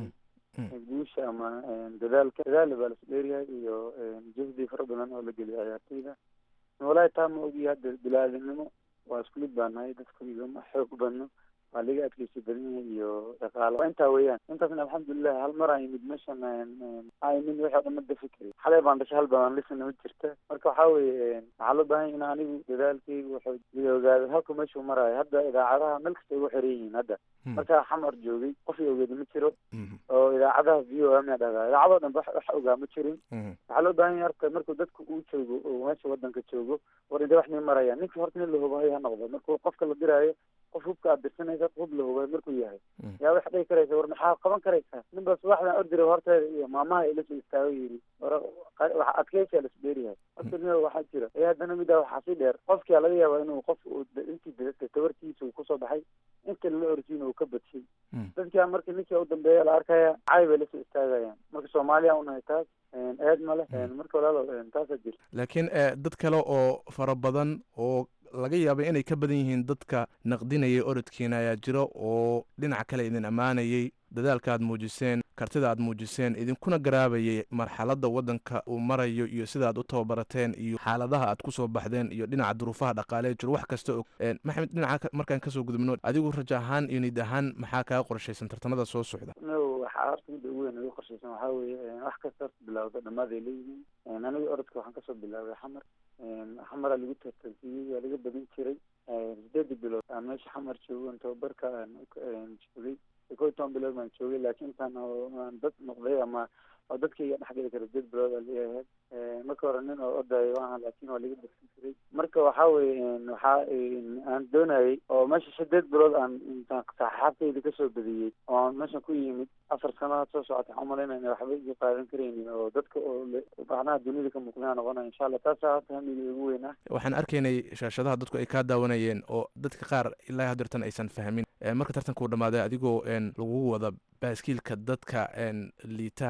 K: guusha ama dadaalka dadaal baa lasu dheeryahay iyo juhdi fara badan oo la geliyo ciyaartooyda walahi taa ma ogiya hadda bilaadanimo waa isku mid baa nahay dadku igama xoog badno waa laga adkeysi badan yahay iyo dhaqaalo waa intaa weeyaan intaasna alxamdulilah hal mar aan yimid meeshan aan yimid wixii o dhan ma dafi kari xalay baan dhashay hal baan lisana ma jirta marka waxaa weeye waxaa loo baahan in anigu dadaalkaygu wuxuu la ogaado halka meeshuu maraayo hadda idaacadaha meel kasta ugu xiran yihiin hadda markaa xamar joogay qof i ogeeda ma jiro oo idaacadaha v o m a dhahdaa idaacadoo dhan wax wax ogaa ma jirin waxaa loo baahan yahay horta markuu dadku uu joogo oo meesha wadanka joogo war intee wax nii marayaan ninka horta nin la hubayo ha noqdo markuu qofka la diraayo qof hubka aad dirsanaysa hub la hubay markuu yahay yaa wax dhihi karaysa war maxaa qaban karaysaa nin baa subaxdan ordira horteeda iyo maamaha ila soo istaago yidhi war waxa adkeysiya lasu dheeryahay horta nin waxaa jira ee haddana middaa waxaa sii dheer qofkia laga yaabaa inuu qof intii tabartiisa uu kusoo baxay inta lala orsiina uu ka badshay dadkia marka ninkii u dambeeya la arkaya cay bay lasoo istaagayaan marka soomaaliya unahay taas eed male marka walaalo taasaa jirta
J: laakiin dad kale oo fara badan oo laga yaabay inay ka badan yihiin dadka naqdinayay orodkiina ayaa jira oo dhinaca kale idin ammaanayay dadaalka aad muujiseen kartida aad muujiseen idinkuna garaabayay marxaladda waddanka uu marayo iyo sida aad u tababarateen iyo xaaladaha aad kusoo baxdeen iyo dhinaca duruufaha dhaqaalee jiro wax kasta og maxamed dhinaca markaan kasoo gudubno adigu raja ahaan iyo nid ahaan maxaa kaga qorshaysan tartamada soo socda
K: no waxaa horta midda ugu weyn ugu qorshaysan waxaa weeye wax kasta horta bilawda dhamaaday leeyihiin aniga orodka waxaan kasoo bilaabay xamar xamaraa lagu tartansiiyey waa laga badin jiray sideedii bilood aan meesha xamar joogo tababarka aan joogay kow iyo toban bilood baan joogay laakiin intaan aan dad noqday ama oo dadkayga dhexgeli kara sideed bilood aa leeyahay marka hore nin oo odayo aha laakiin waa laga darsan jiray marka waxaa weye waxaa aan doonayay oo meesha sideed bilood aan intaan saxaabtayda kasoo badiyey oo aan meeshan ku yimid afar sanadood soo socota waxaan umalaynaya waxba iga qaadan karaynin oo dadka oo macnaha dunida ka muuqdaan noqonaya insha allah taasaa hata hamiga ugu weyn ah
J: waxaan arkaynay shaashadaha dadku ay kaa daawanayeen oo dadka qaar ilaa hadeertan aysan fahmin marka tartanka uu dhammaaday adigoo lagugu wada baaskiilka dadka liita ama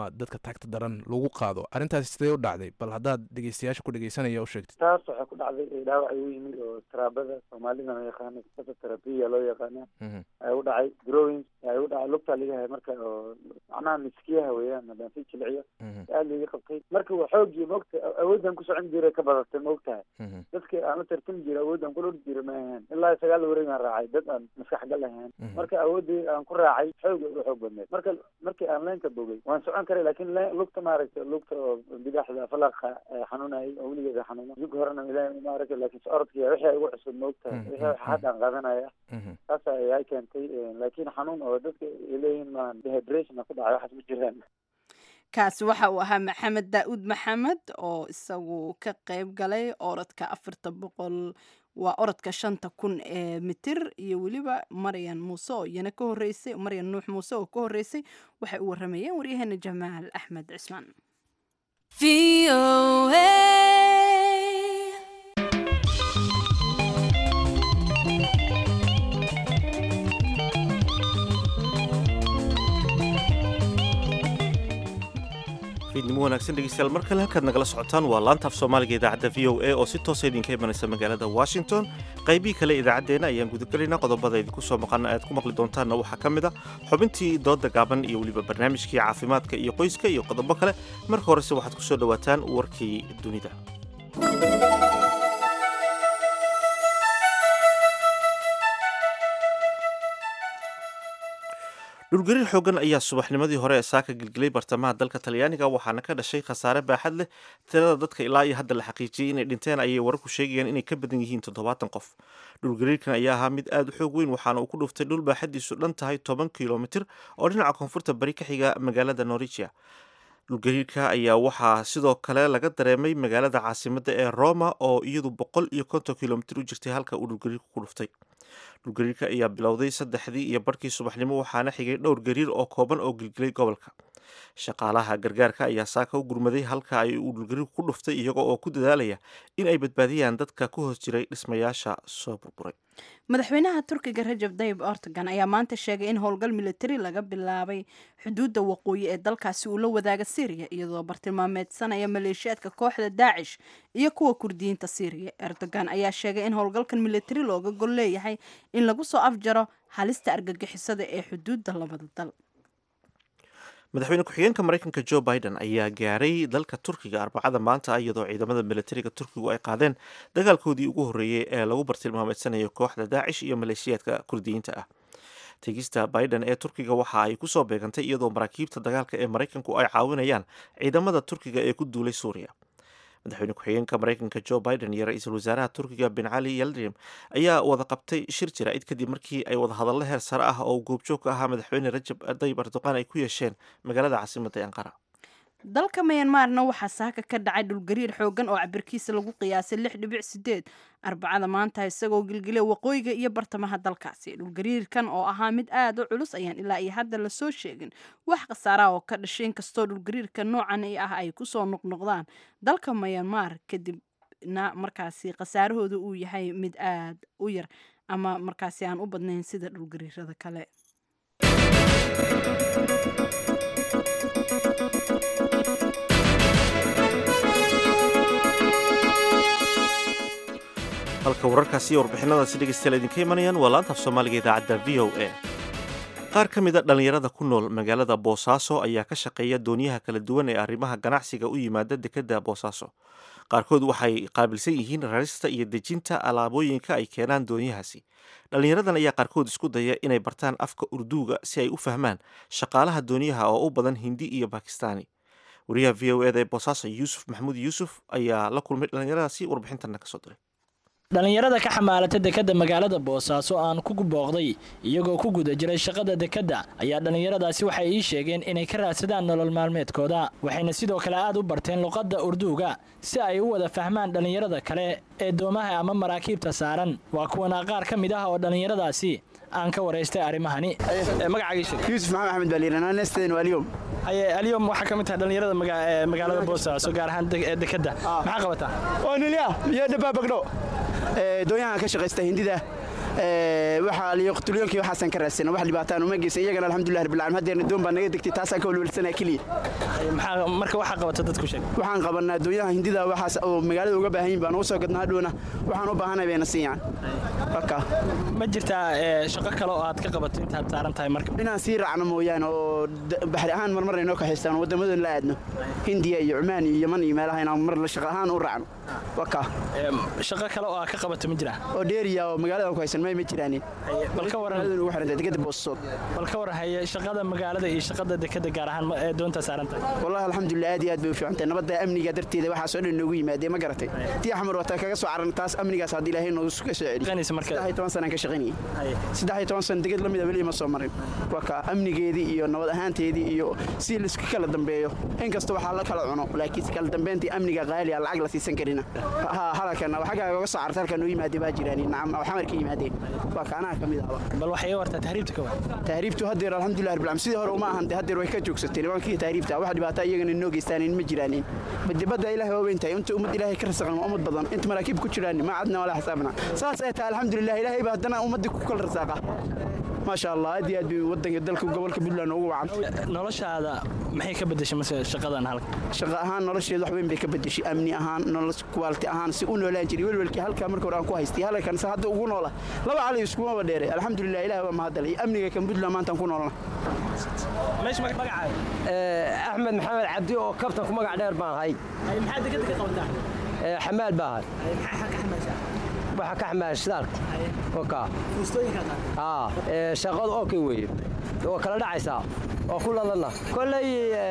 J: ama dadka tagta daran lagu qaado arrintaasi sidee u dhacday bal haddaad dhegeystayaasha ku dhegeysanaya u sheegtid
K: taas waxay ku dhacday dhaawac igu yimid oo taraabada soomaalida la yaqaano terabiya loo yaqaana ayaa u dhacay growing ayaa u dhacay lugtaa liga hay marka oo macnaha miskiyaha weeyaan haddaan si jilciyo aada liga qabtay marka waa xoogii maogta awooddan ku socon jiray ka badatay maogtahay dadka aan la tartami jiray awooddan kula ordi jiray ma ahayn ilaa sagaal wareeg aan raacay dad aan maskax gal ahayn marka awooddii aan ku raacay xooga u xoog badneed marka markii aan leenka bogay waan socon karay laakiin lugta maaragtay lugta oo bidaxda falaqa xanuunayay oo weligeeda xanuuna zuga horena ilaahay maaragtay laakiin orodkiya wixii igu cusub maogtahay wixii hadda aan qaadanaya taas ayaa keentay laakiin xanuun oo dadka ay leeyihiin maan dehydration ku dhacay waxaas ma jiraan
A: kaasi waxa uu ahaa maxamed daa-uud maxamed oo isagu ka qayb galay orodka afarta boqol waa orodka shanta kun ee mitir iyo weliba maryan muuse oo iyana ka horeysay maryan nuux muuse oo ka horeysay waxay u waramayeen waryaheena jamaal axmed cismaan
B: fiidnimo wanaagsan dhegeystayaal mar kale halkaad nagala socotaan waa laanta af soomaaliga idaacadda v o a oo si toosa idinka imanaysa magaalada washington qaybihii kale idaacaddeenna ayaan gudagelaynaa qodobada idinku soo maqana aad ku maqli doontaanna waxaa ka mid a xubintii dooda gaaban iyo weliba barnaamijkii caafimaadka iyo qoyska iyo qodobo kale marka horese waxaad ku soo dhowaataan warkii dunida dhulgariir xoogan ayaa subaxnimadii hore ee saaka gelgelay bartamaha dalka talyaaniga waxaana ka dhashay khasaare baaxad leh tirada dadka ilaa iyo hadda la xaqiijiyey inay dhinteen ayay wararku sheegayaan inay ka badan yihiin toddobaatan qof dhulgariirkan ayaa ahaa mid aada u xoog weyn waxaana uu ku dhuftay dhul baaxadiisu dhan tahay toban kilomitir oo dhinaca koonfurta bari ka xiga magaalada norwigia dhulgariirka ayaa waxaa sidoo kale laga dareemay magaalada caasimadda ee roma oo iyadu boqol iyo konton kilomitir u jirtay halka uu dhulgariirku ku dhuftay dhulgariirka ayaa bilowday saddexdii iyo barhkii subaxnimo waxaana xigay dhowr gariir oo kooban oo gilgilay gobolka shaqaalaha gargaarka ayaa saaka u gurmaday halka ay uu dhulgariirku ku dhuftay iyaga oo ku dadaalaya in ay badbaadiyaan dadka ku hoos jiray dhismayaasha soo burburay
A: madaxweynaha turkiga rajab dayib erdogan ayaa maanta sheegay in howlgal militari laga bilaabay xuduudda waqooyi ee dalkaasi uu la wadaaga syriya iyadoo bartilmaameedsanaya maleeshiyaadka kooxda daacish iyo kuwa kurdiyiinta syriya erdogan ayaa sheegay in howlgalkan militari looga gol leeyahay in lagu soo afjaro halista argagixisada ee xuduudda labada dal
B: madaxweyne ku-xigeenka maraykanka joe biden ayaa gaaray dalka turkiga arbacada maanta iyadoo ciidamada militariga turkigu ay qaadeen dagaalkoodii ugu horreeyey ee lagu bartilmaameedsanayo kooxda daacish iyo maleeshiyaadka kurdiyiinta ah tegista biden ee turkiga waxa ay kusoo beegantay iyadoo maraakiibta dagaalka ee maraykanku ay caawinayaan ciidamada turkiga ee ku duulay suuriya madaxweyne ku-xigeenka maraykanka joe biden iyo ra-iisul wasaaraha turkiga bin cali yaldrim ayaa wada qabtay shir jaraa'id kadib markii ay wada hadallo heer sare ah oo goobjoog ka ahaa madaxweyne rajab dayib erdoqan ay ku yeesheen magaalada caasimadda ee ankara
A: dalka myanmarna waxaa saaka ka dhacay dhulgariir xoogan oo cabirkiisa lagu qiyaasay lix dhibic sideed arbacada maanta isagoo gilgilay waqooyiga iyo bartamaha dalkaasi dhulgariirkan oo ahaa mid aada u culus ayaan ilaa iyo hadda lasoo sheegin wax khasaaraha oo ka dhashay inkastoo dhulgariirka noocan ah ay kusoo noqnoqdaan dalka myanmar kadibna markaasi khasaarahooda uu yahay mid aada u yar ama markaasi aan u badnayn sida dhulgariirada kale
B: halka wararkaasi iyo warbixinadaasi dhegeystayaal idinka imanayaan waa laantaaf soomaaliga idaacadda v o a qaar ka mid a dhallinyarada ku nool magaalada boosaaso ayaa ka shaqeeya dooniyaha kala duwan ee arrimaha ganacsiga u yimaada dekedda boosaaso qaarkood waxay qaabilsan yihiin rarista iyo dejinta alaabooyinka ay keenaan doonyahaasi dhallinyaradan ayaa qaarkood isku daya inay bartaan afka urduuga si ay u fahmaan shaqaalaha dooniyaha oo u badan hindi iyo bakistaani wariyaha v o eda ee boosaaso yuusuf maxamuud yuusuf ayaa la kulmay dhallinyaradaasi warbixintanna kasoo diray
L: dhallinyarada ka xamaalata dekedda magaalada boosaaso aan ku booqday iyagoo ku guda jiray shaqada dekedda ayaa dhallinyaradaasi waxay ii sheegeen inay ka raadsadaan nolol maalmeedkooda waxayna sidoo kale aad u barteen luqadda urduuga si ay u wada fahmaan dhallinyarada kale ee doomaha ama maraakiibta saaran waa kuwana qaar ka mid ah oo dhallinyaradaasi aan ka waraystay arrimahani
M: yuusuf maxamed axmed baaliiranaanesteen aliyom
L: alyom waxaa ka mid tahay dhallinyarada magaalada boosaaso gaar ahaan dekedda maxaa qabataa
M: onilya iyo dhabaabagdho doonyahan ka shaqaysta hindida waxaa liyo qtulyoonki waxaasaan ka raadsana wax dhibaataan uma geysan iyagana alxamdulilah rabbil caalamiin haddeerna doon baa naga degtay taasaan ka walwalsanaa keliya
L: maxaa marka waxaa qabata dadku sheeg
M: waxaan qabanaa doonyaha hindida waxaas oo magaalada uga baahan yihin baan ugu soo gadnaa hadhowna waxaan u baahanay bayna siiyaan waka
L: ma jirtaa ee, shaqo kale oo aad ka qabato intaad saaran tahay marka
M: inaan sii raacno mooyaane oo d- baxri ahaan marmar ay noo kaxaystaan wadamadoon la aadno hindiya iyo cumaan iyo yaman iyo meelaha inaan mar la shaqo ahaan u raacno waka
L: shaqo kale oo aad ka qabato ma jiraa
M: oo dheeriya oo magaalada ku haysan may ma jiraanin
L: bal ka waran
M: ugu xirantay degada boostood
L: bal ka waran haye shaqada magaalada iyo shaqada dekada gaar ahaan ma- ee doonta saaran tahay
M: wallahi alxamdulilah aad iyo aad bay u fiican tahay nabadda amniga darteeda waxaas oo dhan noogu yimaadee ma garatay tii axmar wataa kaga soo caran taas amnigaas haddii ilaahay noogu ka soo celi saddex iyo toban sanaan ka shaqaynayay saddex iyo toban sana deged la mida weli ma soo marin waa ka amnigeedii iyo nabad ahaanteedii iyo si laisku kala dambeeyo inkasta waxaa la kala cuno laakiin kala dambeyntii amniga qaaliya lacag la siisan karina ha halkan xaggaa oga soo carta halkan noo yimaadee baa jiraan nacam oo xamar ka yimaadeen waa ka anaha ka mid ahba
L: bal waxay iga wartaa tahriibta ka war
M: tahriibtu haddeer alxamdulilah rabbil caalamiin sidii hore uma ahan dee haddeer way ka joogsatay nimankii tahriibta wax dhibaato iyagana noo geystaanin ma jiraanin badibadda ilaahay waa weyn tahay inta ummad ilaahay ka rasaqan waa ummad badan inta maraakiib ku jiraan ma cadna wala xisaabna saas ay tahay alxamdulilah ilaahay baa haddana ummadii ku kala rasaaqa maasha allah aad iyo aad bay wadanka dalka gobolka puntland ugu wacan
L: noloshaada maxay ka bedeshay mase shaqadan halka
M: shaqo ahaan nolosheed wax weyn bay ka bedeshay amni ahaan nolol quality ahaan si u noolaan jiray welwelkii halkaa marka hore aan ku haystay halkan se hadda ugu noola laba cali iskuma dheere alxamdulilah ilaah waa mahadalay amniga kan puntland maantaan ku noolna
N: axmed maxamed cabdi oo kabtan ku magac dheer baan ahay
L: maxaa dekada ka qabataa
N: xamaal baan ahay waxa ka xamaal shidaalka oka aa shaqadu okay weeye waa kala dhacaysaa waa ku ladana kolley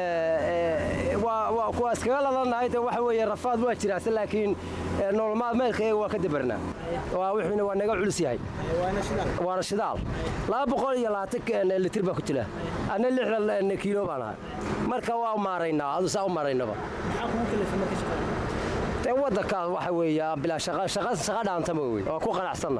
N: waa kuwaas kaga ladanahay te waxa weeye rafaad waa jiraase laakiin nolol maalmeedkayaga waa ka dabarnaa waa wuxuuna waa naga culus yahay waana shidaal laba boqol iyo labaatan litir baa ku jira anna lixdan kiilo baan ahay marka waa maaraynaa adu saa u maaraynaba dee waddankaas waxa weeye bilaa shaqa shaqa shaqa dhaantama wey waa ku qanacsanna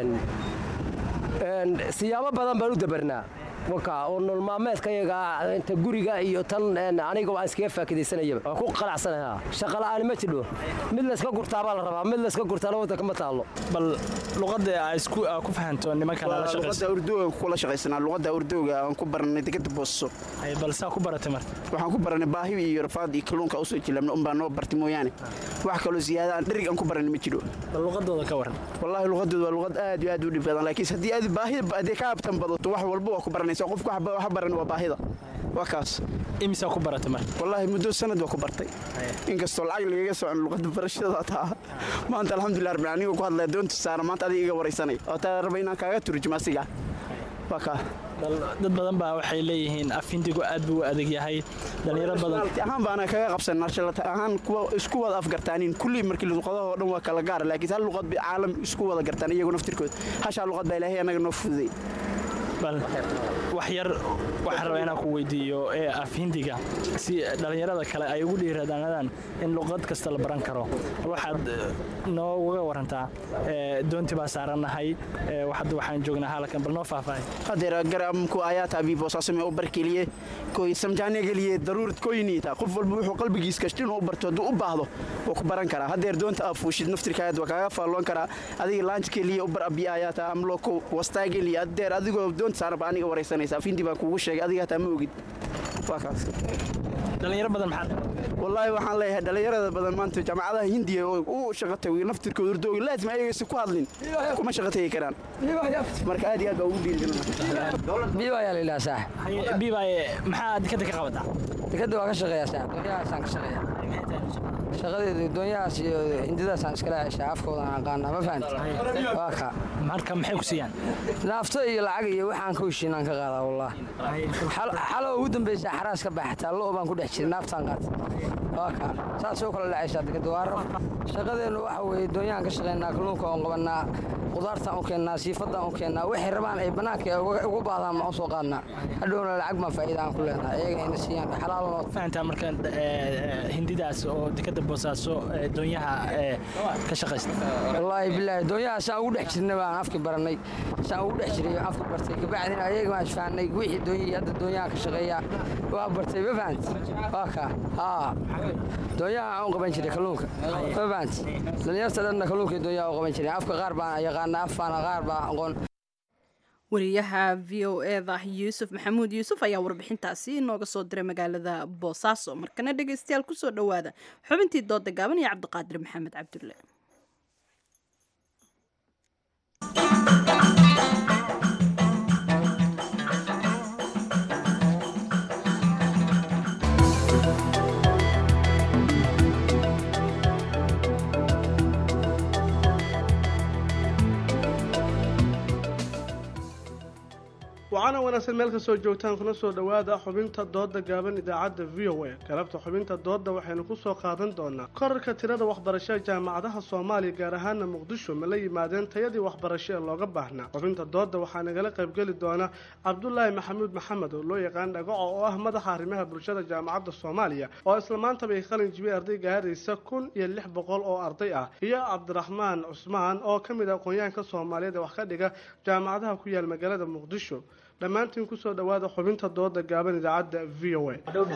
N: siyaabo badan baan u dabarnaa waka oo nolol maalmeedkayaga inta guriga iyo tan aniga waan iskaga faakidaysanayaba waan ku qanacsanayaa shaqa la'aani ma jidho mid layska gurtaa baa la rabaa mid layska gurtaana waddanka ma taallo
L: bal luqadda aa isku aa ku fahanto nimankan la shaqayso
M: luqadda urdooga kula shaqaysanaa luqadda urdooga aan ku baranay degada booso
L: bal saa ku baratay marka
M: waxaan ku baranay baahi iyo rafaad iyo kalluunka usoo jilabna unbaa noo bartay mooyaane wax kaloo ziyaada aan dherig aan ku baranay ma jiro
L: bal luqadooda ka waran
M: wallaahi luqadooda waa luqad aad iyo aad u dhib badan laakiin haddii aad baahi haddii ka abtan badato wax walba waa ku baranaysa qofku wax baran waa baahida waa kaas
L: imisaa ku baratay marka
M: wallaahi muddo sanad waa ku bartay inkastoo lacag lagaga socon luqadda barashada taa maanta alxamdulilah rabbil aniga ku hadlaya doonta saara maanta adiga iga waraysanay oo taa raba inaan kaaga turjumo asiga waa kaa
L: dad badan baa waxay leeyihiin afindigu aad buu u adag yahay dhalinyaro badan
M: ahaan baana kaga qabsanaa shalata ahaan kuwa isku wada afgartaanin kulli markii luqadaha oo dhan waa kala gaara laakiin hal luqad bay caalam isku wada gartaan iyagu naftirkooda hashaa luqad baa ilaahay anaga noo fududay
L: bal wax yar waxaan rabaa inaan ku weydiiyo ee af hindiga si dhallinyarada kale ay ugu dhiiradaanadaan in luqad kasta la baran karo waxaad nooga warantaa doonti baa saarannahay hadda waxaan joognaa halkan bal noo faahfaahay
M: hadeer garamku ayaata abibo saasame u barkeliye koy samjaane geliye daruurad koyniita qof walba wuxuu qalbigiis kashti inuu barto hadduu u baahdo waa ku baran karaa hadeer doonta aad fuushid naftirkaad waa kaaga faalloon karaa adiga laanj keliye u bar abi ayaata amloko wastaa geliye hadeer adigoo doonta saaran baa aniga waraysanaysa afindi baan kuugu sheegay adiga hataa ma ogid waa kaas
L: dhalinyaro badan maxaa
M: wallaahi waxaan leeyahay dhalinyarada badan maanta jaamacadaha hindiya oo u shaqa tagay naftirkooda urdooga laazim ayagasi ku hadlin kuma shaqa tagi karaan marka aad iyo aad baa ugu
N: dhiirigelinabiibaayaa la yidhaha saax
L: biibaaye maxaa dekada ka qabataa
N: dekada waa ka shaqeeyaa saax doonyahaasaan ka shaqeeyaa shaqadeedu doonyahaas iyo hindidaasaan iskala heshaa afkoodaan aqaanaa ma fahanti waa ka
L: marka maxay ku siiyaan
N: naafto iyo lacag iyo waxaan ka heshiinaan ka qaadaa wallah xalo ugu dambaysa xaraas ka baxataa lo baan ku dhex jiray naaftaan qaata waa ka saasoo kala dhacaysaa dekada waa rab shaqadeennu waxa weeye doonyahan ka shaqaynaa kalluunka oon qabannaa qudaartaan u keennaa siifaddaan u keennaa waxay rabaan ay bannaanka ugu baahdaan ma u soo qaadnaa hadhowna lacag baan faa'iida aan ku leenahay iyaga ayna siiyaan xalaalnoo
L: fahantaa marka hindidaas oo dekada boosaaso doonyaha ka shaqaysta
N: wallaahi bilaahi doonyaha saan ugu dhex jirnay baan afki barannay saan ugu dhex jiray afki bartay kabacdina ayaga baan isfahanay wixii doonyihii hadda doonyaha ka shaqeeya waa bartay ma fahanti waa ka haa doonyaha aan u qaban jiray kalluunka ma fahanti dhallinyarta dhanna kalluunkii doonyaa u qaban jireen afka qaar baan yaqaana afaana qaar baa aqoon
A: wariyaha v o eda yuusuf maxamuud yuusuf ayaa warbixintaasi inooga soo diray magaalada boosaaso markana dhegeystayaal kusoo dhowaada xubintii dooda gaaban iyo cabdiqaadir maxamed cabdulle
O: waxaana wanaagsan meel kastoo joogtaan kuna soo dhowaada xubinta dooda gaaban idaacadda v o a galabta xubinta dooda waxaynu ku soo qaadan doonaa korarka tirada waxbarashada jaamacadaha soomaaliya gaar ahaana muqdisho ma la yimaadeen tayadii waxbarasho ee looga baahnaa xubinta dooda waxaa nagala qaybgeli doona cabdulaahi maxamuud maxamed oo loo yaqaan dhagaco oo ah madaxa arrimaha bulshada jaamacadda soomaaliya oo isla maantaba ay qalin jibiyey arday gaaraysa kun iyo lix boqol oo arday ah iyo cabdiraxmaan cusmaan oo ka mid ah aqoonyahanka soomaaliyeed ee wax ka dhiga jaamacadaha ku yaal magaalada muqdisho dhammaantiin kusoo dhowaada xubinta dooda gaaban idaacadda v o a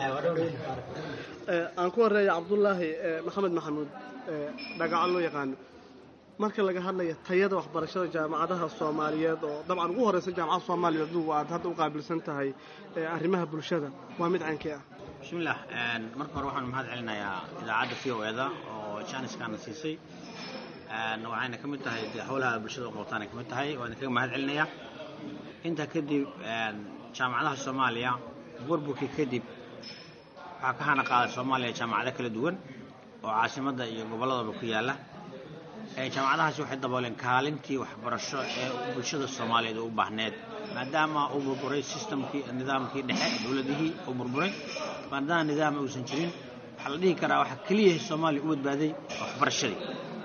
O: aan ku horeeya cabdulaahi maxamed maxamuud dhagaco loo yaqaano marka laga hadlaya tayada waxbarashada jaamacadaha soomaaliyeed oo dabcan ugu horeysa jaamacada soomaaliya adugu aad hadda u qaabilsan tahay arrimaha bulshada waa mid caynkii ah
P: bismillaah marka hore waxaan mahad celinayaa idaacadda v o eda oo jaaniskaana siisay waxayna ka mid tahay dee howlaha bulshada u qabtaana ka mid tahay waan kaga mahad celinayaa intaa kadib jaamacadaha soomaaliya burburkii kadib waxaa ka hana qaaday soomaaliya jaamacado kala duwan oo caasimadda iyo gobolladaba ku yaalla jaamacadahaasi waxay dabooleen kaalintii waxbarasho ee bulshada soomaaliyeed u baahneed maadaama uu burburay systemkii nidaamkii dhexe dowladihii uu burburay maadaama nidaam uusan jirin waxaa la dhihi karaa waxaa keliya soomaaliya u badbaaday waxbarashadii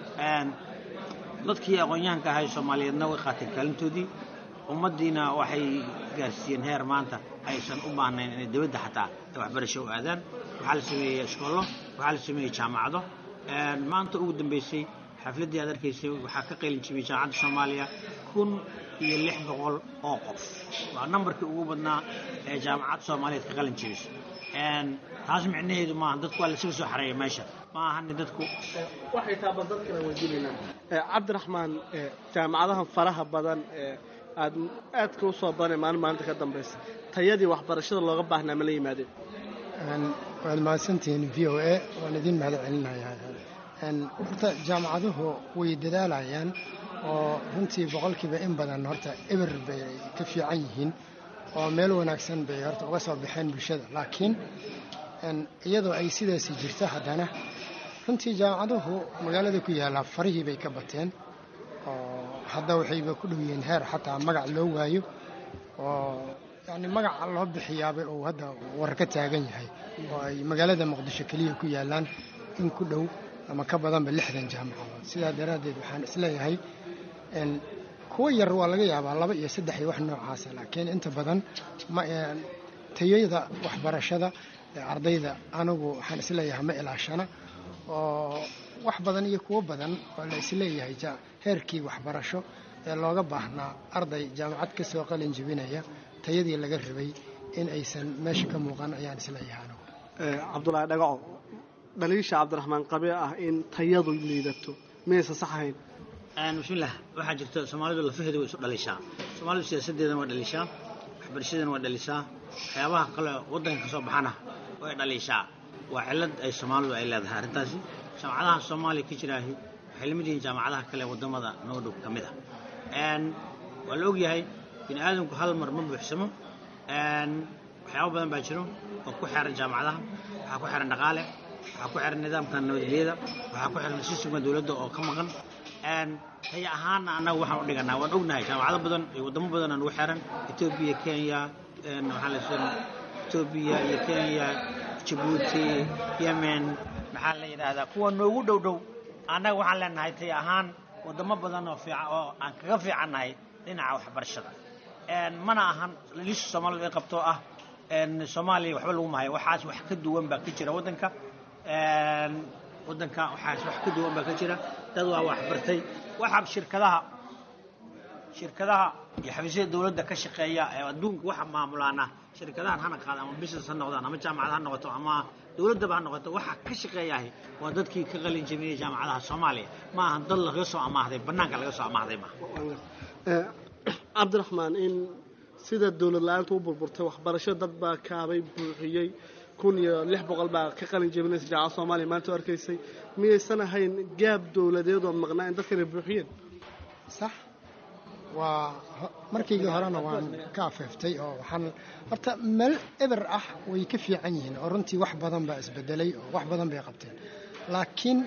P: dadkii aqoon-yahanka ahay soomaaliyeedna way qaateen kaalintoodii ummaddiina waxay gaarsiiyeen heer maanta aysan u baahnayn inay dibadda xataa ay waxbarasho u aadaan waxaa la sameeyey iskoollo waxaa la sameeyey jaamacado maanta ugu dambeysay xafladdii aad arkaysay waxaa ka qaylin jibiyey jaamacadda soomaaliya kun iyo lix boqol oo qof waa nambarkii ugu badnaa ee jaamacad soomaaliyeed ka qalin jibisay taas micnaheedu maaha dadku waa lasaga soo xareeya meesha ma ahani dadku
O: waxay taaba dadkana weydiinaynaa cabdiraxmaan jaamacadaha faraha badan ee aad aadka u soo badanay maalin maalinta ka dambaysa tayadii waxbarashada looga baahnaa ma la yimaadeen
Q: waad mahadsantihiin v o a waan idin mahad celinayaa horta jaamacaduhu way dadaalayaan oo runtii boqolkiiba in badan horta eber bay ka fiican yihiin oo meel wanaagsan bay horta uga soo baxeen bulshada laakiin iyadoo ay sidaasi jirto haddana runtii jaamacaduhu magaalada ku yaallaa farihii bay ka bateen oo hadda waxayba ku dhow yihiin heer xataa magac loo waayo oo yani magaca loo bixiyaaba uu hadda war ka taagan yahay oo ay magaalada muqdisho keliya ku yaallaan in ku dhow ama ka badanba lixdan jaamacadood sidaa daraaddeed waxaan isleeyahay kuwa yar waa laga yaabaa laba iyo saddex iyo wax noocaasa laakiin inta badan tayada waxbarashada ee ardayda anigu waxaan isleeyahay ma ilaashana oo wax badan iyo kuwo badan oo la isleeyahay heerkii waxbarasho ee looga baahnaa arday jaamacad ka soo qalin jebinaya tayadii laga rabay in aysan meesha ka muuqan ayaan isleeyahay anigu
O: cabdulaahi dhagaco dhaliisha cabdiraxmaan qabe ah in tayadu liidato miyaysan sax ahayn
P: bismillaah waxaa jirta soomaalidu lafaheeda way isu dhalishaa soomaalidu siyaasaddeedana waa dhalishaa waxbarashadeena waa dhalishaa waxyaabaha kale waddanka ka soo baxana way dhalishaa waa cillad ay soomaalidu ay leedahay arrintaasi jaamacadaha soomaaliya ka jiraahi waxay la mid yihiin jaamacadaha kale waddamada noo dhow ka mid ah waa la ogyahay bini aadamku hal mar ma buuxsamo waxyaabo badan baa jiro oo ku xeeran jaamacadaha waxaa ku xeeran dhaqaale waxaa ku xiran nidaamka nabadgelyada waxaa ku xiran sistemka dowladda oo ka maqan taya ahaana annaga waxaan u dhiganaa waan ognahay jaamacado badan iyo waddamo badan aan ugu xiran etoobiya kenya maxaa la yidhahdaa etoobiya iyo kenya jabuuti yemen maxaa la yidhaahdaa kuwa noogu dhow dhow annaga waxaan leenahay taya ahaan waddamo badan oo fiican oo aan kaga fiicannahay dhinaca waxbarashada mana ahan liisha soomaalidu ay qabto ah soomaaliya waxba lagu mahayo waxaas wax ka duwan baa ka jira waddanka waddanka waxaas wax ka duwan baa ka jira dad waa wax bartay waxa shirkadaha shirkadaha iyo xafiisyada dowladda ka shaqeeya ee adduunka waxa maamulaana shirkadahan hana qaada ama business ha noqdaan ama jaamacad ha noqoto ama dowladdaba ha noqoto waxa ka shaqeeyahay waa dadkii ka qalin jabiyey jaamacadaha soomaaliya ma ahan dad laga soo amaahday bannaanka laga soo amaahday maaha
O: cabdiraxmaan in sida dowlad la-aanta u burburtay waxbarasho dad baa kaabay buuxiyey kun iyo lix boqol baa ka qalin jebinaysa jaamacada soomaaliya maanta u arkaysay miyaysan ahayn gaab dowladeed oo maqnaa in dadkan ay buuxiyeen
Q: sax waa markaygii horena waan ka afeeftay oo waxaan horta meel eber ah way ka fiican yihiin oo runtii wax badan baa isbedelay oo wax badan bay qabteen laakiin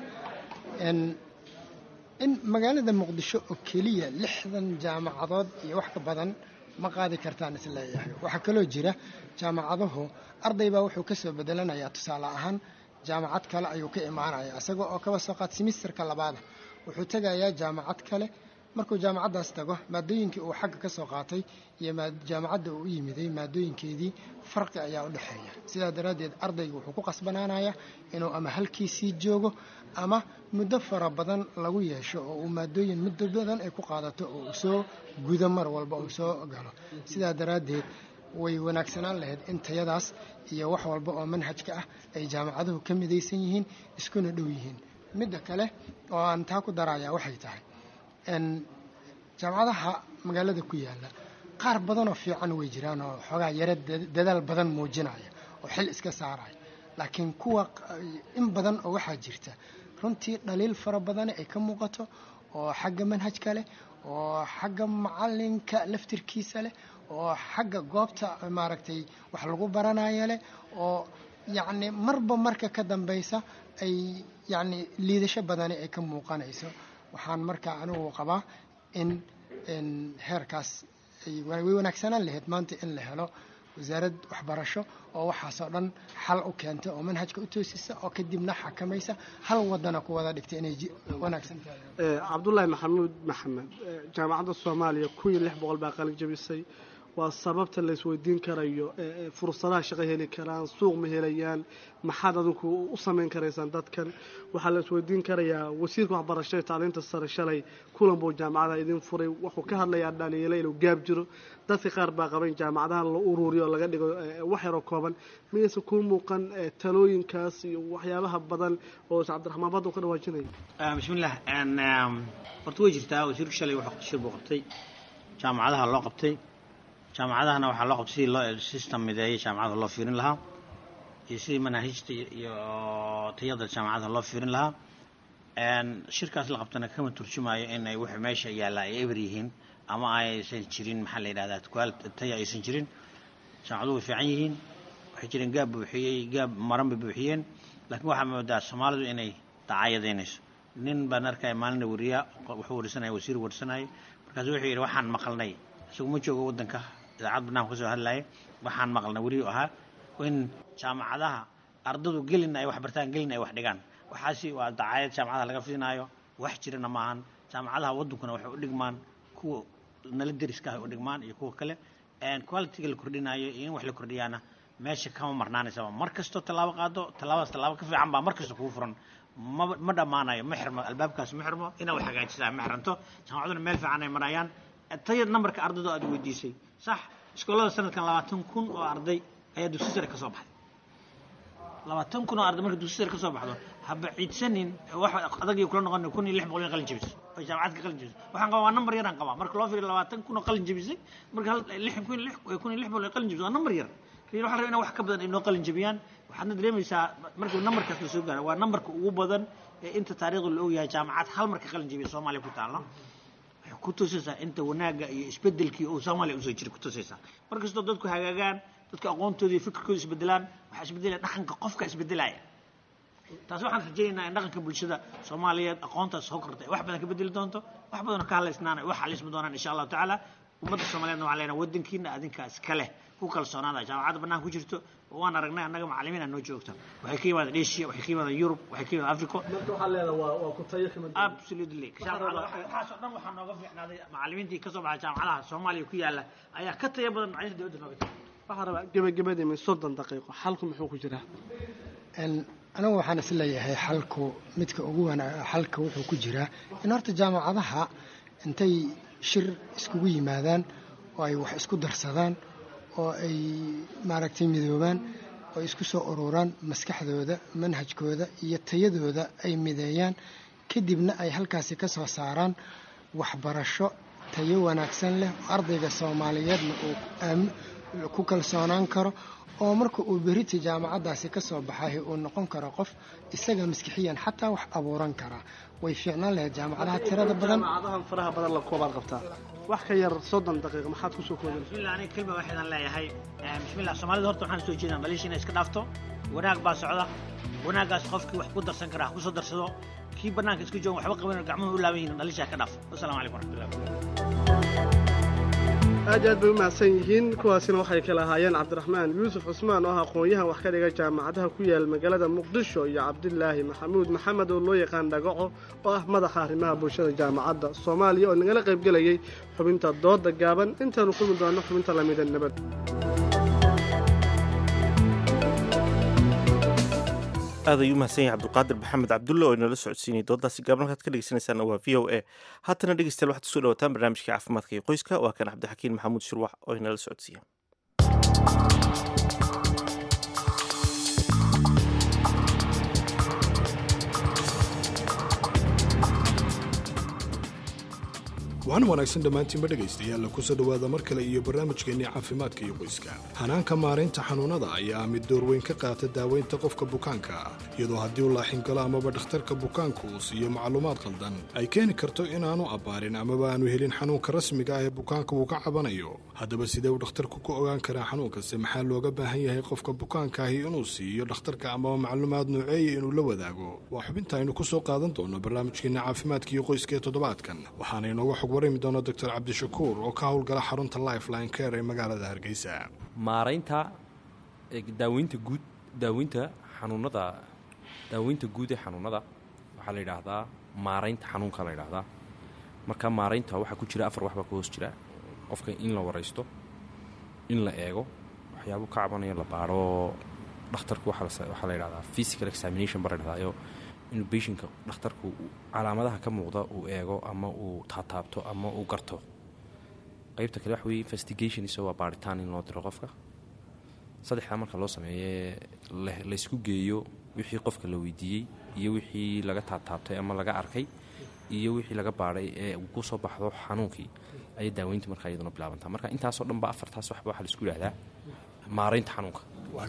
Q: in magaalada muqdisho oo keliya lixdan jaamacadood iyo wax ka badan ma qaadi kartaan isleeyahay waxaa kaloo jira jaamacaduhu arday baa wuxuu ka soo bedelanayaa tusaale ahaan jaamacad kale ayuu ka imaanaya isaga oo kaba soo qaad simisterka labaada wuxuu tegayaa jaamacad kale markuu jaamacaddaas tago maadooyinkii uu xagga ka soo qaatay iyo jaamacadda uu u yimiday maadooyinkeedii farqi ayaa u dhexeeya sidaa daraaddeed ardaygu wuxuu ku qasbanaanayaa inuu ama halkiisii joogo ama muddo fara badan lagu yeesho oo uu maadooyin muddo badan ay ku qaadato oo uu soo gudo mar walba uu soo galo sidaa daraaddeed way wanaagsanaan lahayd in tayadaas iyo wax walba oo manhajka ah ay jaamacaduhu ka midaysan yihiin iskuna dhow yihiin midda kale oo aan taa ku darayaa waxay tahay jaamacadaha magaalada ku yaala qaar badanoo fiican way jiraan oo xoogaa yaro dadaal badan muujinaya oo xil iska saaraya laakiin kuwa in badan oo waxaa jirta runtii dhaliil fara badane ay ka muuqato oo xagga manhajka leh oo xagga macalinka laftirkiisa leh oo xagga goobta maaragtay wax lagu baranaya leh oo yacni marba marka ka dambaysa ay yacni liidasho badani ay ka muuqanayso waxaan markaa anigu qabaa in heerkaas way wanaagsanaan lahayd maanta in la helo wasaarad waxbarasho oo waxaasoo dhan xal u keenta oo manhajka u toosisa oo kadibna xakamaysa hal wadana ku wada dhigta inay wanaagsan tahay
O: cabdullaahi maxamuud maxamed jaamacadda soomaaliya kun iyo lix boqol baa qalin jabisay waa sababta la isweydiin karayo fursadaha shaqo heli karaan suuq ma helayaan maxaad adinku u samayn karaysaan dadkan waxaa la isweydiin karayaa wasiirka waxbarashada tacliinta sare shalay kulan buu jaamacadaha idin furay wuxuu ka hadlayaa dhaliilo inuu gaab jiro dadka qaar baa qaban jaamacadaha la ururiyo oo laga dhigo wax yaroo kooban miyaysan kuu muuqan talooyinkaas iyo waxyaabaha badan oo cabdiraxmaan badda u ka dhawaajinaya
P: bismillah horta way jirtaa wasiirku shalay wuxuu shir buu qabtay jaamacadaha loo qabtay jaamacadahana waxaa loo qabtay sidii loo system mideeyay jaamacadaha loo fiirin lahaa iyo sidii manaahijta iyo tayada jaamacadaha loo fiirin lahaa shirkaas la qabtana kama turjumayo in ay wixii meesha yaalla ay eber yihiin ama aysan jirin maxaa la yidhahdaa kuwaal taya aysan jirin jaamacaduhu way fiican yihiin waxay jireen gaab buuxiyey gaab maran bay buuxiyeen laakiin waxaa moodaa soomaalidu inay dacaayadaynayso nin baan arkaya maalina wariyaa wuxuu warsanaya wasiir warsanaya markaasu wuxuu yidhi waxaan maqalnay isagu ma joogo waddanka idaacad barnaamij kasoo hadlaya waxaan maqalnay weriyu ahaa in jaamacadaha ardadu gelin ay wax bartaan gelin ay wax dhigaan waxaasi waa dacaayad jaamacadaha laga fidinaayo wax jirana maahan jaamacadaha waddankuna waxay u dhigmaan kuwa nala deriska ah u dhigmaan iyo kuwa kale qualitiga la kordhinayo iyo in wax la kordhiyaana meesha kama marnaanaysaba mar kastoo tallaabo qaado tallaabadaas tallaabo ka fiican baa mar kasta kugu furan ma ma dhammaanayo ma xirmo albaabkaas ma xirmo inaad wax hagaajisaa ma xiranto jaamacaduna meel fiican ay marayaan taya nambarka ardaydo aad weydiisay sax iskoolada sanadkan labaatan kun oo arday ayaa dugsi sare ka soo baxday labaatan kun oo arday marka dugsi sare ka soo baxdo haba ciidsanin wax adag iyo kula noqon kun iyo lix boqol in qalin jabiso oo jaamacad ka qalin jabiso waxaan qabaa waa nambar yaraan qabaa marka loo fiiriyo labaatan kun oo qalin jabisay marka lix kun iyo lix kun iyo lix boqol ay qalin jabiso waa nambar yar waxaa rabaa inaa wax ka badan ay noo qalin jabiyaan waxaadna dareemaysaa markii nambarkaas la soo gaaro waa nambarka ugu badan ee inta taariikhda la ogyahay jaamacad hal marka qalin jabiya soomaaliya ku taalo waxay ku tusaysaa inta wanaagga iyo isbedelkii uu soomaaliya usoo jiray ku tusaysaa markastoo dadku hagaagaan dadka aqoontooda iyo fikirkooda isbedelaan waxaa isbedelaya dhaqanka qofka isbedelaya taasi waxaan rajaynaynaa in dhaqanka bulshada soomaaliyeed aqoontaas soo kortay wax badan ka bedeli doonto wax badanoo ka hadlaysnaan wax xalismi doonaan insha allahu tacaala ummadda soomaaliyeedna waxaan leenahay waddankiina adinkaa iska leh ku kalsoonaada jaamacadda bannaan ku jirto waan aragnay annaga macallimiin aan noo joogta waxay ka yimaadeen asia waxay ka yimaadeen yurub waxay ka yimaadeen africa
O: marka waxaa leedahay waa waa ku tayo kama duwan
P: absolutely waxaasoo dhan waxaa nooga fiicnaaday macallimiintii ka soo baxay jaamacadaha soomaaliya ku yaala ayaa ka tayo badan macalimiinta dowladda nooga tahay
O: waxaan rabaa gebagabadii min soddon daqiiqo xalku muxuu ku jiraa
Q: anigu waxaan is leeyahay xalku midka ugu wanaa xalka wuxuu ku jiraa in horta jaamacadaha intay shir iskugu yimaadaan oo ay wax isku darsadaan oo ay maaragtay midoobaan oo isku soo ururaan maskaxdooda manhajkooda iyo tayadooda ay mideeyaan kadibna ay halkaasi ka soo saaraan waxbarasho tayo wanaagsan leh ardayga soomaaliyeedna uu ku kalsoonaan karo oo marka uu berita jaamacaddaasi ka soo baxay uu noqon karo qof isaga maskixiyan xataa wax abuuran karaa way fiicnaan lahayd jaamacadaha tirada badan
O: jaamacadahan faraha badan la koobaad qabtaa wax ka yar soddon daqiiqa maxaad kusoo koobin
P: bismillah aniga kelma waxaan leeyahay bismillah soomaalida horta waxaan soo jeedaan dhaliisha inay iska dhaafto wanaag baa socda wanaaggaas qofkii wax ku darsan karaa ha kusoo darsado kii bannaanka isku joogan waxba qaban gacmuhu u laaban yihiin dhaliisha ka dhaaf wasalaamu calaykum waraxmatullah
O: aad iyo aad bay u mahadsan yihiin kuwaasina waxay kala ahaayeen cabdiraxmaan yuusuf cusmaan oo ah aqoon-yahan wax ka dhiga jaamacadaha ku yaal magaalada muqdisho iyo cabdilaahi maxamuud maxamed oo loo yaqaan dhagaco oo ah madaxa arrimaha bulshada jaamacadda soomaaliya oo nagala qaybgelayay xubinta dooda gaaban intaanu kulmi doonno xubinta lamida nabad
B: aad ayuu mahadsan yahay cabdulqaadir maxamed cabdulle oo inala socodsiinayay doodaasi gaaban halkaad ka dhegeysanaysaana waa v o a haatana dhegeystayaal waxaad kusoo dhawataan barnaamijkii caafimaadka iyo qoyska waa kan cabdixakiin maxamuud shirwax oo inala socodsiiya
R: waxaana wanaagsan dhammaantiinba dhegaystayaal kusoo dhowaada mar kale iyo barnaamijkeennii caafimaadka iyo qoyska hanaanka maaraynta xanuunnada ayaa mid door weyn ka qaata daaweynta qofka bukaanka iyadoo haddii uu laaxin galo amaba dhakhtarka bukaanku uu siiyo macluumaad qaldan ay keeni karto inaanu abbaarin amaba aanu helin xanuunka rasmiga ah ee bukaanka uu ka cabanayo haddaba sidee uu dhakhtarku ku ogaan karaa xanuunkase maxaa looga baahan yahay qofka bukaankaahi inuu siiyo dhakhtarka amaba macluumaad nooceeya inuu la wadaago waa xubinta aynu ku soo qaadan doono barnaamijkeenna caafimaadka iyo qoyska ee toddobaadkan waxaana inooga xog warami doono doctor cabdishakuur oo ka howlgala xarunta lifeline care ee magaalada hargeysa
S: maaraynta daaweynta guud daaweynta xanuunada daaweynta guud ee xanuunada waxaa la yidhaahdaa maaraynta xanuunka la yidhaahdaa marka maaraynta waxaa ku jira afar waxbaa ka hoos jira qofka in la waraysto in la eego waxyaabo ka cabanayo la baaro dhakhtarku waxaa la yidhahdaa physical examination baa la yidhahdaa inuu beshinka dhakhtarku calaamadaha ka muuqda uu eego ama uu taataabto ama uu garto qaybta kale waxa weye investigation isagoo waa baaritaan in loo diro qofka saddexdaa marka loo sameeye laysku geeyo wixii qofka la weydiiyey iyo wixii laga taataabtay ama laga arkay iyo wixii laga baadhay ee uu ku soo baxdo xanuunkii ayay daaweynta markaa iyaduna bilaabantaa marka intaasoo dhan ba afartaas waxba waxaa laisku yidhahdaa maaraynta xanuunka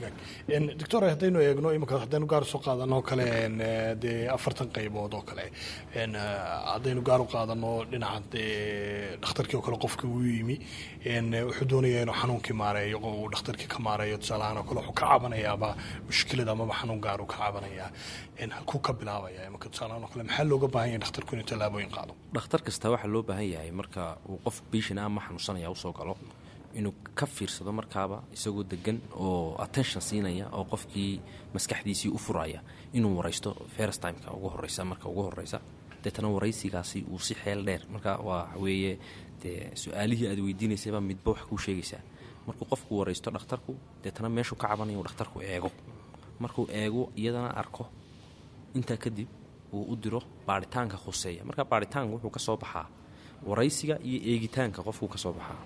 R: doctor haddaynu eegno imika haddaynu gaar soo qaadano kale dee afartan qaybood oo kale haddaynu gaar u qaadano dhinaca dee dhakhtarkii oo kale qofkii uu yimi wuxuu doonaya inuu xanuunkii maareeyo uu dhakhtarkii ka maareeyo tusaalahaan oo kale wuxuu ka cabanayaaba mushkilad amaba xanuun gaar uu ka cabanayaa halkuu ka bilaabaya imika tusaalahaan oo kale maxaa looga baahan yahay dhakhtarku inuu tallaabooyin qaado
S: dhakhtar kasta waxaa loo baahan yahay marka uu qof biishina ama xanuunsanaya usoo galo inuu ka fiirsado markaaba isagoo degan oo attention siinaya oo qofkii maskaxdiisii u furaya inuu waraysto first timeka ugu horeysa marka ugu horeysa deetana waraysigaasi uu si xeel dheer marka waa weeye dee su-aalihii aad weydiinaysayba midba wax kuu sheegaysaa markuu qofku waraysto dhakhtarku deetana meeshuu ka cabanaya uu dhakhtarku eego markuu eego iyadana arko intaa kadib uu u diro baaritaanka khuseeya marka baaritaanka wuxuu ka soo baxaa waraysiga iyo eegitaanka qofkuu ka soo baxaa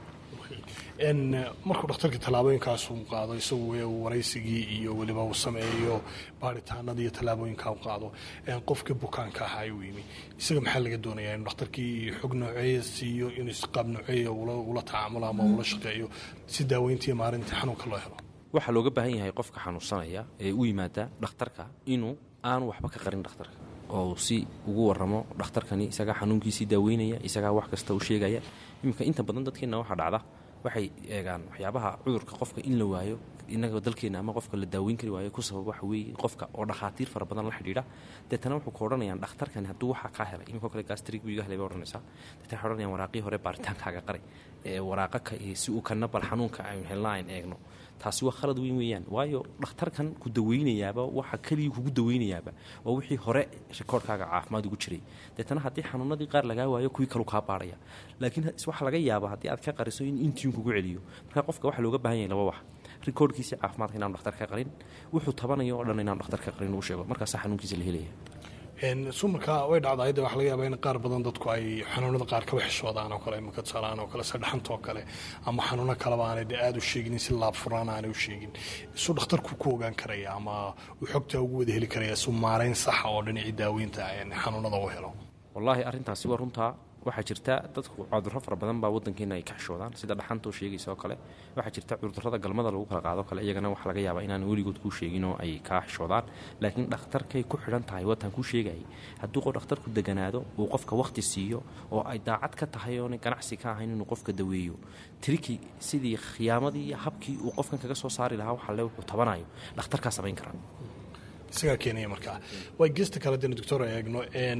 R: markuu dhakhtarkii tallaabooyinkaas uu qaado isagu uu waraysigii iyo weliba uu sameeyo baaritaanada iyo tallaabooyinkaa u qaado qofkii bukaanka ahaa uu yimi isaga maxaa laga doonayaa inuu dhakhtarkii xog nooceeya siiyo inuu isqaab nooceeya ula tacaamulo ama ula shaqeeyo si daaweyntii iyo maarintii xanuunka loo helo
S: waxaa looga baahan yahay qofka xanuunsanaya ee u yimaada dhakhtarka inuu aanu waxba ka qarin dhakhtarka oo uu si ugu waramo dhakhtarkani isagaa xanuunkiisii daaweynaya isagaa wax kasta u sheegaya iminka inta badan dadkeenna waxaa dhacda waxay eegaan waxyaabaha cudurka qofka in la waayo inaga dalkeena ama qofka la daaweyn kari waayo ku sabab waxa weeye qofka oo dhakhaatiir fara badan la xidhiidha deetana wuxuu ka odhanayaan dhakhtarkani hadduu waxaa kaa helay iminka kale gastrig buu iga helay bay odhanaysaa deetana waxay odhanayaan waraaqii hore baaritaankaaga qaray ee waraaqa ka si uu kana bal xanuunka aynu helna ayn eegno taasi waa khalad weyn weeyaan waayo dhakhtarkan ku daweynayaaba waxa keligii kugu daweynayaaba waa wixii hore rikoorhkaaga caafimaad ugu jiray deetana haddii xanuunadii qaar lagaa waayo kuwii kalu kaa baarhaya laakiin waxaa laga yaaba haddii aad ka qariso in intiun kugu celiyo marka qofka waxaa looga baahan yahay laba wax rikoorhkiisii caafimaadka inaanu dhakhtar ka qarin wuxuu tabanayo oo dhan inaanu dhakhtar ka qarin uu sheego markaasaa xanuunkiisa la helaya
R: sumarka way dhacdaa de waxa laga yaabaa in qaar badan dadku ay xanuunada qaar kaba xishoodaan oo kale imaka tusaalaan oo kale sadhaxanta oo kale ama xanuuno kaleba aanay de aada u sheegin si laab furaan aanay u sheegin isu dhakhtarku ku ogaan karaya ama uu xogtaa ugu wada heli karaya isu maarayn saxa oo dhinacii daaweynta xanuunada u helo
S: wallaahi arrintaasi waa runtaa waxaa jirta dadku cudurro fara badan baa wadankeena ay ka xishoodaan sida dhaxanta oo sheegaysa oo kale waxaa jirta cudurrada galmada lagu kala qaado kale iyagana waxaa laga yaabaa inaan weligood kuu sheegin oo ay kaa xishoodaan laakiin dhakhtarkay ku xidhan tahay wataan kuu sheegayay hadduu qof dhakhtarku deganaado uu qofka wakhti siiyo oo ay daacad ka tahay oona ganacsi ka ahayn inuu qofka daweeyo tirikii sidii khiyaamadii iyo habkii uu qofkan kaga soo saari lahaa waxalle wuxuu tabanayo dhakhtarkaa samayn karaa
R: isagaa keenaya markaa way gesta kale dena doctor eegno n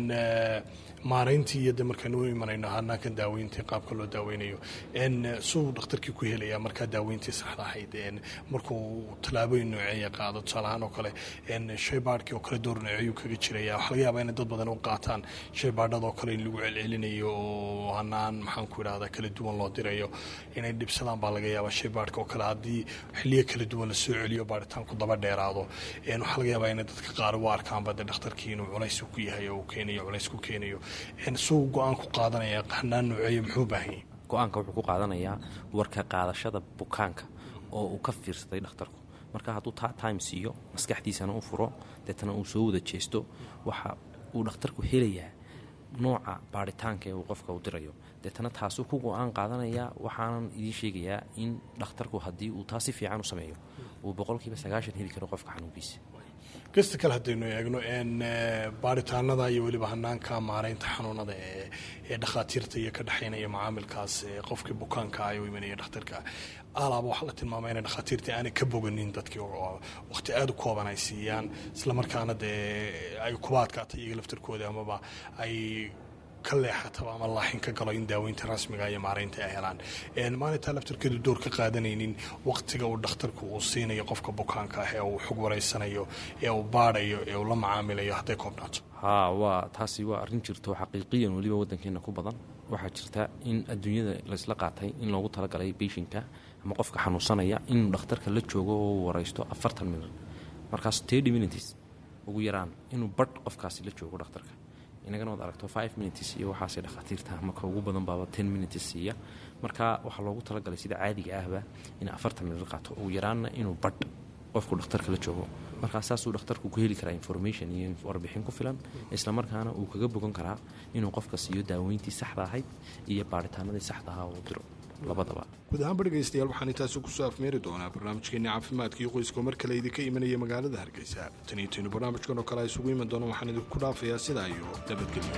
R: maarayntii iyo de markaan u imanayno hanaankan daaweyntii qaabka loo daaweynayo n suu dhakhtarkii ku helaya markaa daaweyntii saxda ahayd n markuu tallaabooyin nooceeya qaado tusaalahaan oo kale n shaybaadhkii oo kale door nooceeyuu kaga jiraya waxaa laga yaabaa inay dad badan u qaataan shaybaadhada oo kale in lagu celcelinayo oo hanaan maxaan ku idhahdaa kala duwan loo dirayo inay dhibsadaan baa laga yaabaa shaybaadhka oo kale haddii xiliyo kala duwan lasoo celiyo baaritaanku daba dheeraado waxaa laga yaabaa inay dadka qaar u arkaanba de dhakhtarkii inuu culays ku yahay oo uu keenayo culays ku keenayo suu go-aan ku qaadanaya hanaan nooceeyo muxuu baahan yahay
S: go-aanka wuxuu ku qaadanayaa warka qaadashada bukaanka oo uu ka fiirsaday dhakhtarku marka hadduu ta time siiyo maskaxdiisana u furo deetana uu soo wada jeesto waxa uu dhakhtarku helayaa nooca baaritaanka ee uu qofka u dirayo deetana taasuu ku go-aan qaadanayaa waxaanan idiin sheegayaa in dhakhtarku haddii uu taa si fiican u sameeyo uu boqolkiiba sagaashan heli karo qofka xanuunkiisa
R: gesta kale haddaynu eegno n baaritaanada iyo weliba hanaanka maaraynta xanuunada ee ee dhakhaatiirta iyo ka dhexaynaya macaamilkaas qofkii bukaanka ay u imanaya dhakhtarka alaaba waxaa la tilmaamay inay dhakhaatiirtii aanay ka boganin dadkii oo waqti aada u kooban ay siiyaan islamarkaana dee ay kuba adkaatay iyaga laftarkooda amaba ay ka leexataba ama laaxin ka galo in daaweynta rasmiga iyo maaraynta ay helaan maalintaa laftarkeedu door ka qaadanaynin waqtiga uu dhakhtarku uu siinayo qofka bukaanka ah ee uu xog wareysanayo ee uu baadhayo ee uu la macaamilayo hadday koobnaato
S: haa waa taasi waa arrin jirto xaqiiqiyan weliba waddankeena ku badan waxaa jirta in adduunyada laysla qaatay in loogu talagalay beyshinka ama qofka xanuunsanaya inuu dhakhtarka la joogo oo uu wareysto afartan minut markaas thirty minutes ugu yaraan inuu badh qofkaasi la joogo dhakhtarka inagana waad aragto five minutes iyo waxaasay dhakhaatiirta marka ugu badan baaba ten minutes siiya marka waxaa loogu talagalay sida caadiga ahba in afartan minut qaato ugu yaraanna inuu badh qofku dhakhtarka la joogo markaa saasuu dhakhtarku ku heli karaa information iyo warbixin ku filan islamarkaana uu kaga bogan karaa inuu qofka siiyo daaweyntii saxda ahayd iyo baaritaanadii saxda ahaa uu diro labadaba
R: guud ahaanba dhegaystayaal waxaan intaasi kusoo afmeeri doonaa barnaamijkeeni caafimaadka iyo qoyska mar kale idinka imanaya magaalada hargeysa tan iyo taynu barnaamijkan oo kale a isugu iman doona waxaan idinku dhaafayaa sidaa iyo nabadgelyo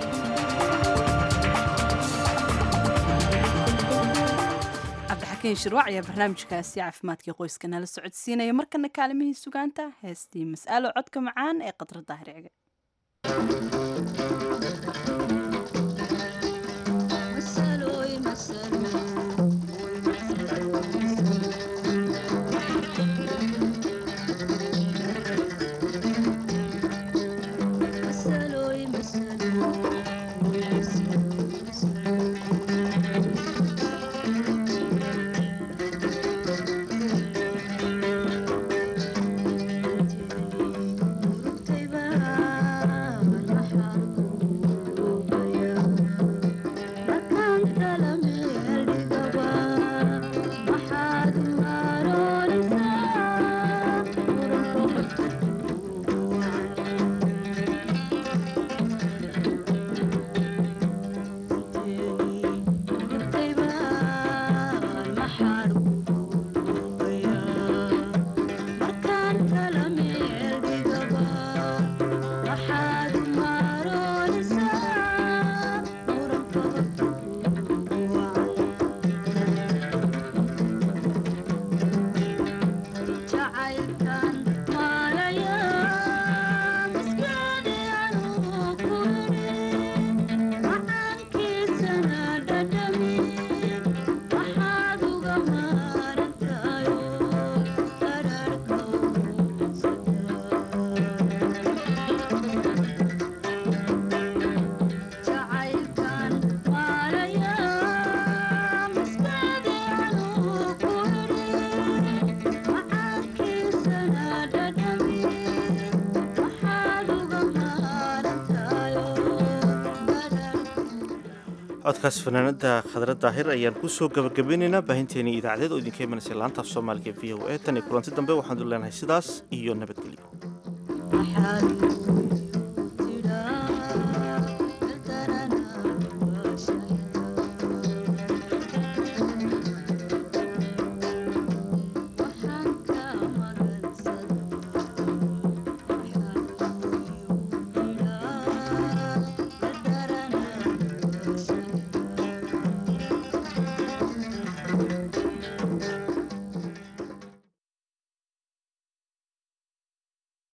A: cabdixakiin shirwac ayaa barnaamijkaasi caafimaadkii qoyska nala socodsiinaya markana kaalimihii sugaanta heestii mas'alo codka macaan ee qadra daahirciga
T: Thank you.
B: codkaas fanaanada khadra daahir ayaan kusoo gabagabeynaynaa baahinteenii idaacadeed oo idinka imanaysa laanta af soomaaliga v o e tan iyo kulanti dambe waxaanu leenahay sidaas iyo nabadgelyo